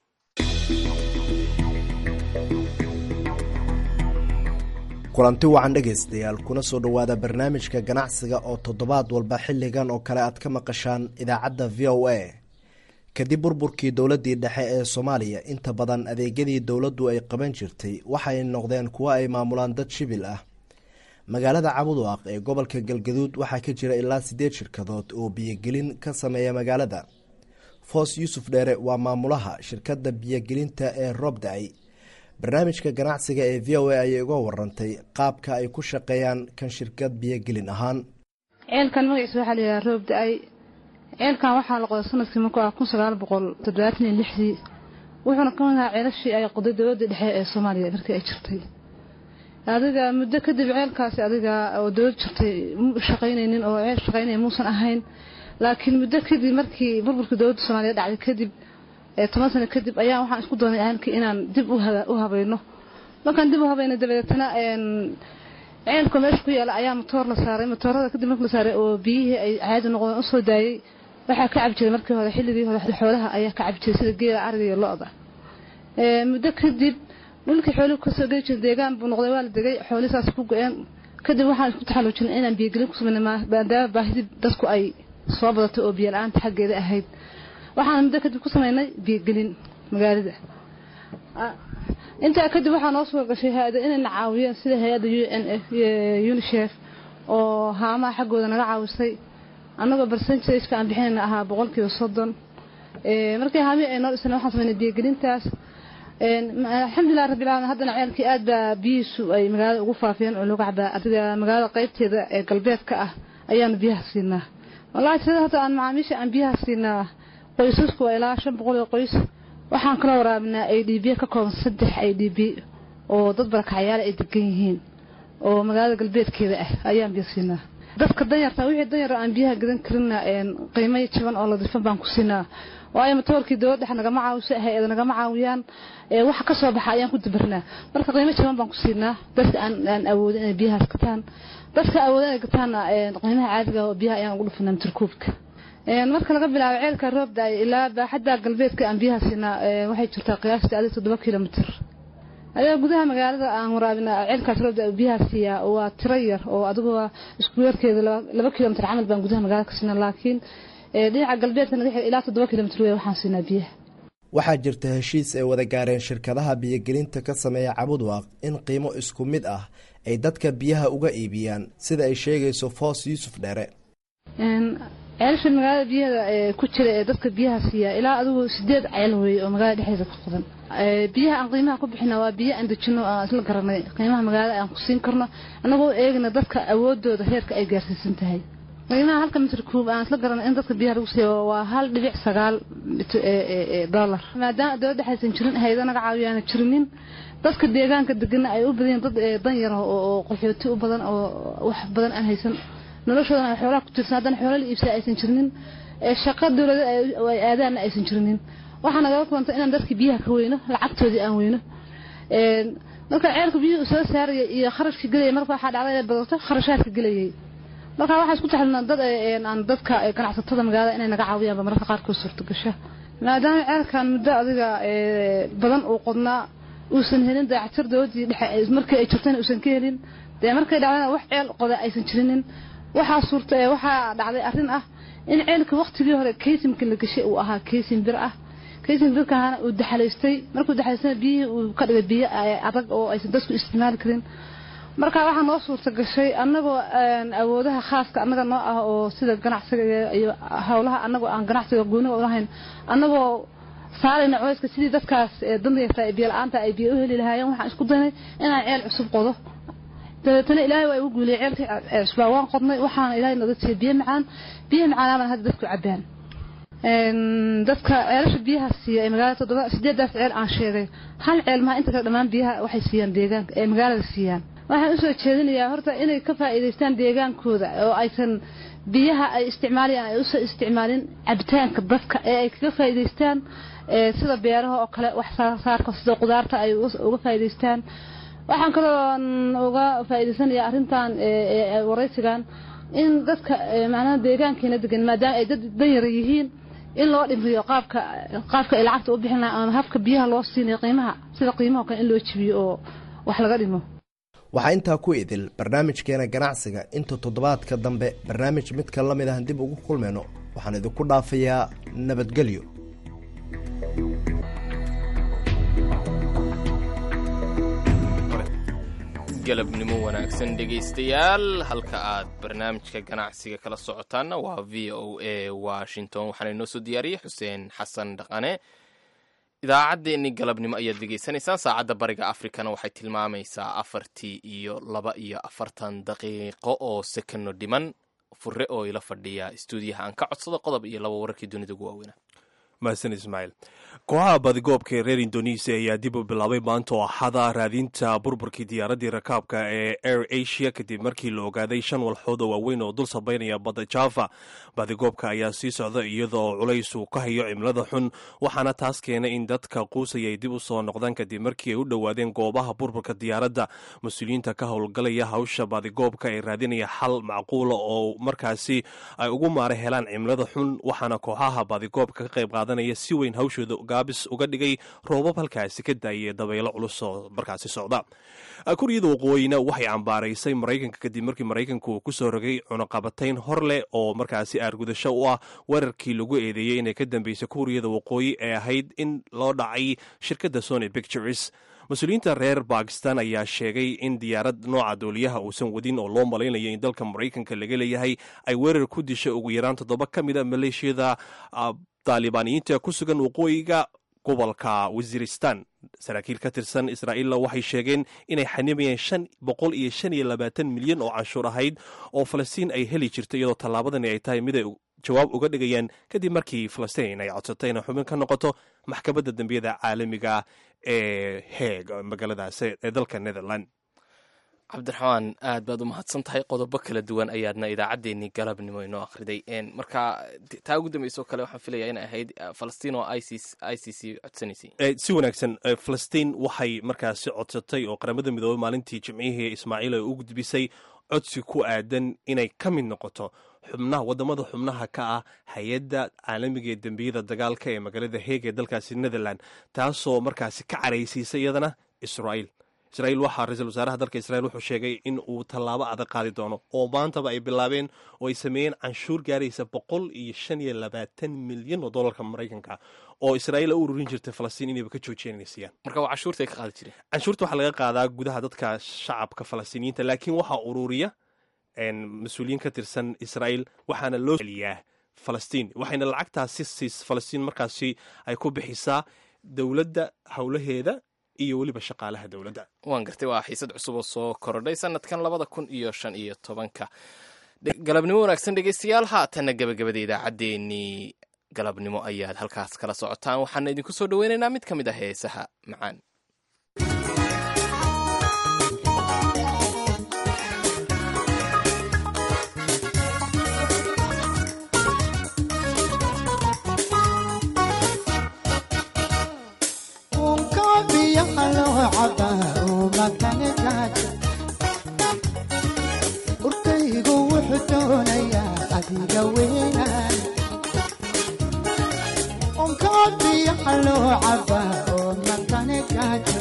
kulanti wacan dhegaystayaal kuna soo dhowaada barnaamijka ganacsiga oo toddobaad walba xilligan oo kale aad ka maqashaan idaacadda v o a kadib burburkii dowladdii dhexe ee soomaaliya inta badan adeegyadii dowladdu ay qaban jirtay waxay noqdeen kuwo ay maamulaan dad shibil ah magaalada cabuduaq ee gobolka galgaduud waxaa ka jira ilaa siddeed shirkadood oo biyogelin ka sameeya magaalada foos yuusuf dheere waa maamulaha shirkadda biyogelinta ee roobda-ay barnaamijka ganacsiga ee v o a ayay uga warantay qaabka ay ku shaqeeyaan kan shirkad biyogelin ahaan ceelkan magaciisa waxaa layidhaha roob da-ay ceelkan waxaa la qoday sanadkii markuu ah kun sagaal boqol toddobaatan iyo lixdii wuxuuna ka mid ahaa ceelashii ay qoday dowladda dhexe ee soomaaliya markii ay jirtay adiga muddo kadib ceelkaasi adiga oo dowlad jirtay mu shaqaynaynin oo ceel shaqaynaya muusan ahayn laakiin muddo kadib markii burburkii dowladda soomaaliya dhacday kadib toban sano kadib ayaa waxaan isku doonay ahalkii inaan dib u habayno markaan dib u habayno dabadeetana ceelka meesha ku yaala ayaa matoor la saaray matoorada kadib marka la saaray oo biyihii ay caadi noqdeen usoo daayey waxaa ka cabi jiray markii hore xilligii hore xoolaha ayaa ka cabi jiray sida geela ariga iyo lo-da muddo kadib dhulkii xooluhu kasoo geli jiray deegaan buu noqday waa la degay xoolihii saas ku go-een kadib waxaan isku taxalluujinay inaan biyogelin ku samayna maadaama baahidii dadku ay soo badatay oo biyo la-aanta xaggeeda ahayd waxaan muddo kadib ku samaynay biyogelin magaalada intaa kadib waxaa noo soo gashay hay-ada inayna caawiyeen sida hay-adda u n f unisef oo haamaha xaggooda naga caawisay annagoo barsenjka aan bixinayna ahaa boqolkiiba soddon markii haamihii ay noo dhiseen waxaan samaynay biyogelintaas alxamdulilah rabbil alamin haddana ceelkii aad baa biyihiisu ay magaalada ugu faafiyeen oo lagu cabaa adiga magaalada qaybteeda ee galbeedka ah ayaanu biyaha siinaa wallahi tirada hadda aan macaamiisha aan biyaha siinaa qoysasku waa ilaa shan boqol oo qoys waxaan kala waraabinaa a d b ka kooban saddex a d b oo dad barakacyaala ay degan yihiin oo magaalada galbeedkeeda ah ayaan biyo siinaa dadka danyarta wixii danyara aan biyaha gadan karina qiimo jaban oo ladifan baan ku siinaa waayo matoorkii dowlad dhex nagama caawiso hay-ada nagama caawiyaan waxa ka soo baxa ayaan ku dabarnaa marka qiimo jaban baan ku siinaa dadka aan awoodin inay biyahaas gataan dadka awoodin inay gataanna qiimaha caadiga oo biyaha ayaan ugu dhufinaa mitirkuubka marka laga bilaabo ceelka roobda ilaa baaxadda galbeedka aan biyaha siinaa waxay jirtaa qiyaastii adig toddoba kilomitr ayaa gudaha magaalada aan waraabina ceelkaas roobda biyaha siiyaa waa tiro yar oo adigoo isku yarkeeda laba kilomitr camal baan gudaha magaalada ka siinaa laakiin dhinaca galbeedka naga ilaa toddoba kilomitr wey waxaan siinaa biyaha waxaa jirta heshiis ay wada gaareen shirkadaha biyogelinta ka sameeya cabudwaaq in qiimo isku mid ah ay dadka biyaha uga iibiyaan sida ay sheegayso foos yuusuf dheere ceelasha magaalada biyaha ku jira ee dadka biyaha siiya ilaa adigu sideed ceel weeye oo magaalada dhexdeeda ka qodan biyaha aan qiimaha ku bixina waa biyo aan dejino aan isla garanay qiimaha magaalada aan ku siin karno annagoo eegna dadka awoodooda heerka ay gaarsiisan tahay qiimaha halka mitr kuub aan isla garanay in dadka biyaha lagu siiyo waa hal dhibic sagaal dollar maadaama dowladda aysan jirin hayada naga caawiyaana jirinin dadka deegaanka degana ay u badan dad danyar oo qaxooti u badan oo wax badan aan haysan noloshoodana ay xoolaha ku tirsan haddana xoola la iibsada aysan jirinin shaqa dowlada ay aadaanna aysan jirinin waxaa nagala kulantay inaan dadkii biyaha ka weyno lacagtoodii aan weyno marka ceelka biyuhu soo saaraya iyo kharashka gelaya marka waxaa dhacda inay badato kharashaadka gelayay marka waxaa isku taxalina dad aan dadka ganacsatada magaalada inay naga caawiyaanba mararka qaarkood suurtagasha maadaama ceelkan muddo adiga badan uu qodnaa uusan helin dayactir dowladii dhexe markii ay jirtayna uusan ka helin dee markay dhacdana wax ceel qoda aysan jirinin waxaa suurta waxaa dhacday arrin ah in ceelka waqtigii hore kaysimka la gashay uu ahaa kaysim bir ah kaysim birkahana uu daxalaystay markuu daxalaystana biyihii uu ka dhigay biyo adag oo aysan dadku isticmaali karin marka waxaa noo suurta gashay annagoo awoodaha khaaska annaga noo ah oo sida ganacsiga iyo howlaha annagoo aan ganacsiga gooniga ulahayn annagoo saarayna culayska sidii dadkaas dandayarta biyo la-aanta ay biyo u heli lahaayeen waxaan isku daynay inaan ceel cusub qodo dabeetana ilaahay waa igu guuliyay ceelkii cusbaa waan qodnay waxaana ilaahay nooga siiyey biyo macaan biyo macaanaabaan hadda dadku cabaan dadka ceelasha biyaha siiya ee magaalada toddoba sideedaas ceel aan sheegay hal ceel maha inta kale dhammaan biyaha waxay siiyaan deegaanka ee magaalada siiyaan waxaan usoo jeedinayaa horta inay ka faa'iidaystaan deegaankooda oo aysan biyaha ay isticmaalayaan ay usoo isticmaalin cabitaanka dadka ee ay kaga faa'iidaystaan sida beeraha oo kale wax saarka sida qudaarta ay uga faa'iidaystaan waxaan kaloo uga faa'iidaysanayaa arrintan waraysigan in dadka macnaha deegaankeena degan maadaama ay dad danyara yihiin in loo dhimriyo qaabka qaabka ay lacagta u bixin lahaa ama habka biyaha loo siinayo qiimaha sida qiimaha kale in loo jibiyo oo wax laga dhimo waxaa intaa ku idil barnaamijkeena ganacsiga inta toddobaadka dambe barnaamij midka la mid ahan dib ugu kulmayno waxaan idinku dhaafayaa nabadgelyo galabnimo wanaagsan dhegaystayaal halka aad barnaamijka ganacsiga kala socotaanna waa v o a washington waxaana inoo soo diyaariyey xuseen xasan dhaqane idaacaddeenni galabnimo ayaad degeysanaysaan saacadda bariga afrikana waxay tilmaamaysaa afartii iyo laba iyo afartan daqiiqo oo sekano dhiman fure oo ila fadhiya stuudiyaha aan ka codsado qodob iyo laba wararkii dunida ugu waaweynaa mahadsan ismaaciil kooxaha badigoobka ee reer indonesiya ayaa dib u bilaabay maanta oo axada raadinta burburkii diyaaraddii rakaabka ee air asia kadib markii la ogaaday shan walxood oo waaweyn oo dul sabaynaya badda java badigoobka ayaa sii socda iyadoo culays uu ka hayo cimilada xun waxaana taas keenay in dadka quusaya ay dib u soo noqdaan kadib markii ay u dhowaadeen goobaha burburka diyaaradda mas-uuliyiinta ka howlgalaya hawsha badigoobka ee raadinaya xal macquula oo markaasi ay ugu maara helaan cimilada xun waxaana kooxaha badigoobka ka qayb qaadanaya si weyn hawshooda gaabis uga dhigay roobab halkaasi ka daayay dabaylo culus oo markaasi socda kuryada waqooyina waxay cambaaraysay maraykanka kadib markii maraykanku uu kusoo rogay cunaqabatayn hor leh oo markaasi aargudasho u ah weerarkii lagu eedeeyey inay ka dambeysay kuuriyada waqooyi ee ahayd in loo dhacay shirkadda sony pictures mas-uuliyiinta reer bakistan ayaa sheegay in diyaarad nooca dooliyaha uusan wadin oo loo malaynayo in dalka maraykanka laga leeyahay ay weerar ku dishay ugu yaraan toddoba ka mid a maleeshiyada daalibaaniyiinta ku sugan waqooyiga gobolka waziristan saraakiil ka tirsan israa'iilla waxay sheegeen inay xanimayeen shan boqol iyo shan iyo labaatan milyan oo canshuur ahayd oo falastiin ay heli jirto iyadoo tallaabadani ay tahay mid ay jawaab uga dhigayaan kadib markii falastiin ay codsatay inay xubin ka noqoto maxkamadda dembiyada caalamiga ee heeg magaaladaas ee dalka netherland cabdiraxmaan aad baad u mahadsan tahay qodobo kala duwan ayaadna idaacaddeenii galabnimo inoo akhriday marka taa ugu dambeysoo kale waxaan filaya inay ahayd falastiin oo i c c codsanaysay si wanaagsan falastiin waxay markaasi codsatay oo qaramada midoobey maalintii jimcihii ismaaciil ay u gudbisay codsi ku aadan inay ka mid noqoto xubnaha wadamada xubnaha ka ah hay-adda caalamiga ee dembiyada dagaalka ee magaalada heeg ee dalkaasi netherland taasoo markaasi ka caraysiisay iyadana israa'iil israiil waxaa ra-iisul wasaaraha dalka israiil wuxuu sheegay in uu tallaabo adag qaadi doono oo maantaba ay bilaabeen oo ay sameeyeen canshuur gaaraysa boqol iyo shan iyo labaatan milyan oo dollarka maraykanka oo israa'iil u ururin jirtay falastiin inayba ka joojiyeen inay siiyaan marka waa canshuurta ay ka qaadi jireen canshuurta waxaa laga qaadaa gudaha dadka shacabka falastiiniyiinta laakiin waxaa ururiya mas-uuliyiin ka tirsan israa'iil waxaana loo celiyaa falastiin waxayna lacagtaasi siis falastiin markaasi ay ku bixisaa dowladda howlaheeda iyo weliba shaqaalaha dowladda waan gartay waa xiisad cusub oo soo korodhay sanadkan labada kun iyo shan iyo tobanka galabnimo wanaagsan dhegeystayaal haatanna gebagabada idaacaddeenii galabnimo ayaad halkaas kala socotaan waxaana idinku soo dhoweynaynaa mid ka mid ah heesaha macaan urkaygu wuxuu doonayaa adiga weynaan unkaa biyaha loo cabaa oo makane gaajo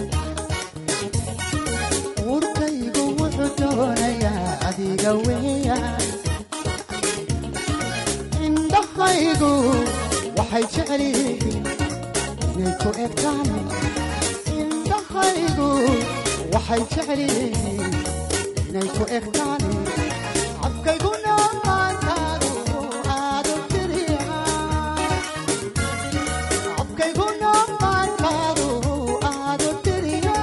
urkaygu wuxuu doonayaa adiga weeyaan indha indhahaygu waxay jecel yihiin inay ku egtaan indhahaygu waxay jecel yihiin inay ku egtaan afkayguna maantaagu aadu tiriya afkayguna maantaagu aadu tiriya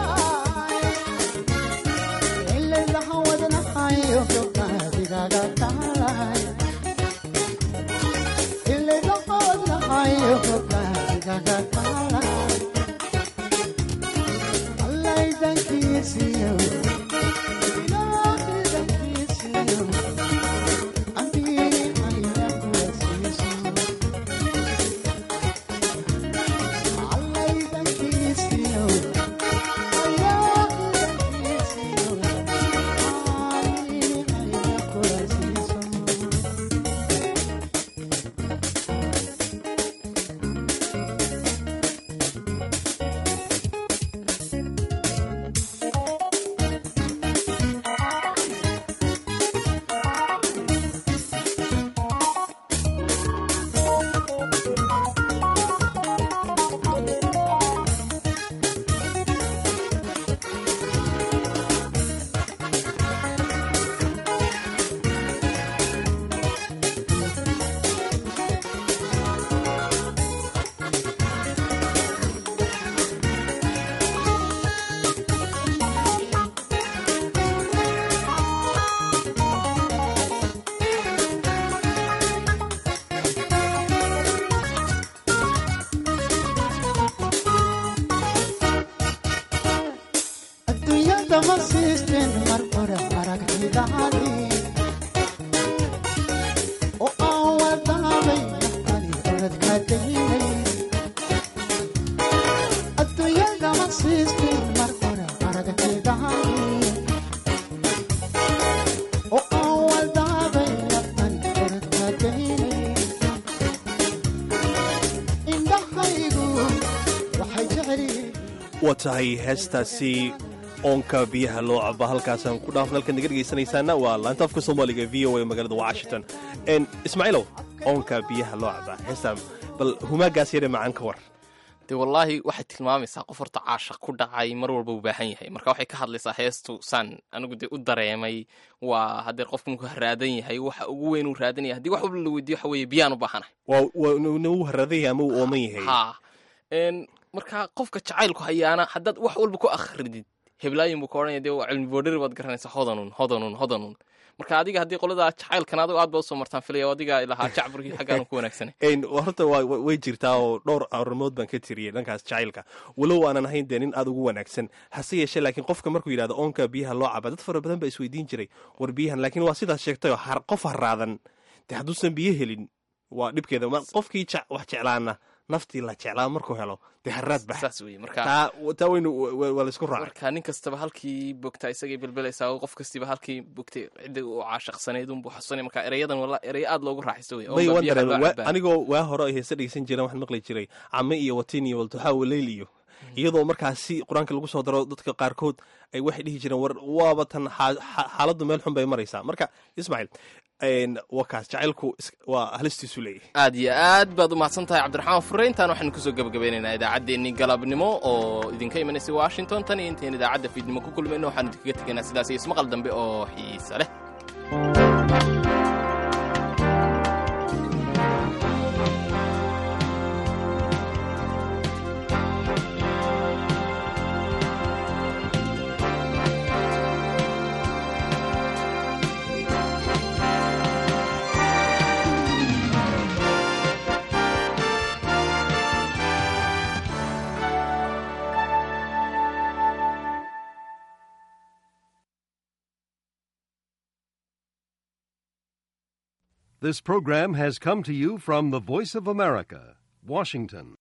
ilaylaha wadnahayo gabdhadigaaga taalay ilaylaha wadnahayo gabdhadigaaga taalay allaydankiisiyo ilaahidankiisiyo ambiiri aya kula siiso allaydankiisiyo ilaahidankiisiyo ambiiri aya kula siiso adduunyada ma siisteen mar hore aragtidaadi oo aan wadaabay naftani oradka daynay adduunyada ma siisteen mar hore aragtidaadi oo aan wadaabay naftani oradka daynay indhahaygu waxay jecel yihiin waa tahay heestaasi oonka biyaha loo caba halkaasaan ku dhaafna halkan naga dhegaysanaysaana waa laanta afka soomaaliga v o a magaalada washington n ismaaciilow oonka biyaha loo caba heestaa bal humaagaas yare macaan ka war dee wallaahi waxay tilmaamaysaa qof horta caashaq ku dhacay mar walba u baahan yahay marka waxay ka hadlaysaa heestu saan anigu dee u dareemay waa haddee qofku markuu haraadan yahay waxa ugu weyn uu raadan yahay haddii wax walba la weydiyo waxa weeye biyaan u baahanahay waa waa nagu haradan yahay ama uu ooman yahay ha n marka qofka jacaylku hayaana haddaad wax walba ku akhridid heblaayin buu ka odhanaya dee waa cilmi boodhari baad garanaysaa hodanun hodanun hodanun marka adiga haddii qoladaa jacaylkan adigo aad baa usoo martaan filaya oo adiga lahaa jacburkii xaggaan ku wanaagsanay n horta waa wa- way jirtaa oo dhowr arrimood baan ka tiriyey dhankaas jacaylka walow aanan ahayn dee nin aad ugu wanaagsan hase yeeshee laakiin qofka markuu yidhahdo oonka biyaha loo caba dad fara badan baa isweydiin jiray war biyahan laakiin waa sidaas sheegtay oo har- qof haraadan dee hadduusan biyo helin waa dhibkeeda Ma- qofkii je- wax jeclaana naftii la jeclaa markuu helo dee haraad bax saas weye marka taa taa weynu wa- waa laysku raacay marka nin kastaba halkii bogtaa isagay belbelaysaa oo qof kastiba halkii bogtay cidda uu caashaqsanayd unbuu xasusanay marka erayadan wala ereyo aad loogu raaxaysto wey may Oonka waan biyaha dareemay loo Waa- cabaa. anigoo waa hore ay heese dhegeysan jireen waxaan maqli jiray came iyo watin iyo waltuxaa waleyl iyo iyadoo markaasi qur-aanka lagu soo daro dadka qaarkood ay waxay dhihi jireen war waaba tan xa- xa- xaaladdu meel xun bay maraysaa marka ismaaciil n waa kaas jacaylku is- waa halistiisu leeyahay aad iyo aad baad u mahadsan tahay cabdiraxmaan fure intaan waxaynu kusoo gebagabeynaynaa idaacaddeenii galabnimo oo idinka imanaysay washington tan iyo intayn idaacadda fiidnimo ku kulmayno waxaanu idinkaga tegaynaa sidaas iyo ismaqal dambe oo xiisa leh This program has come to you from the Voice of America, Washington.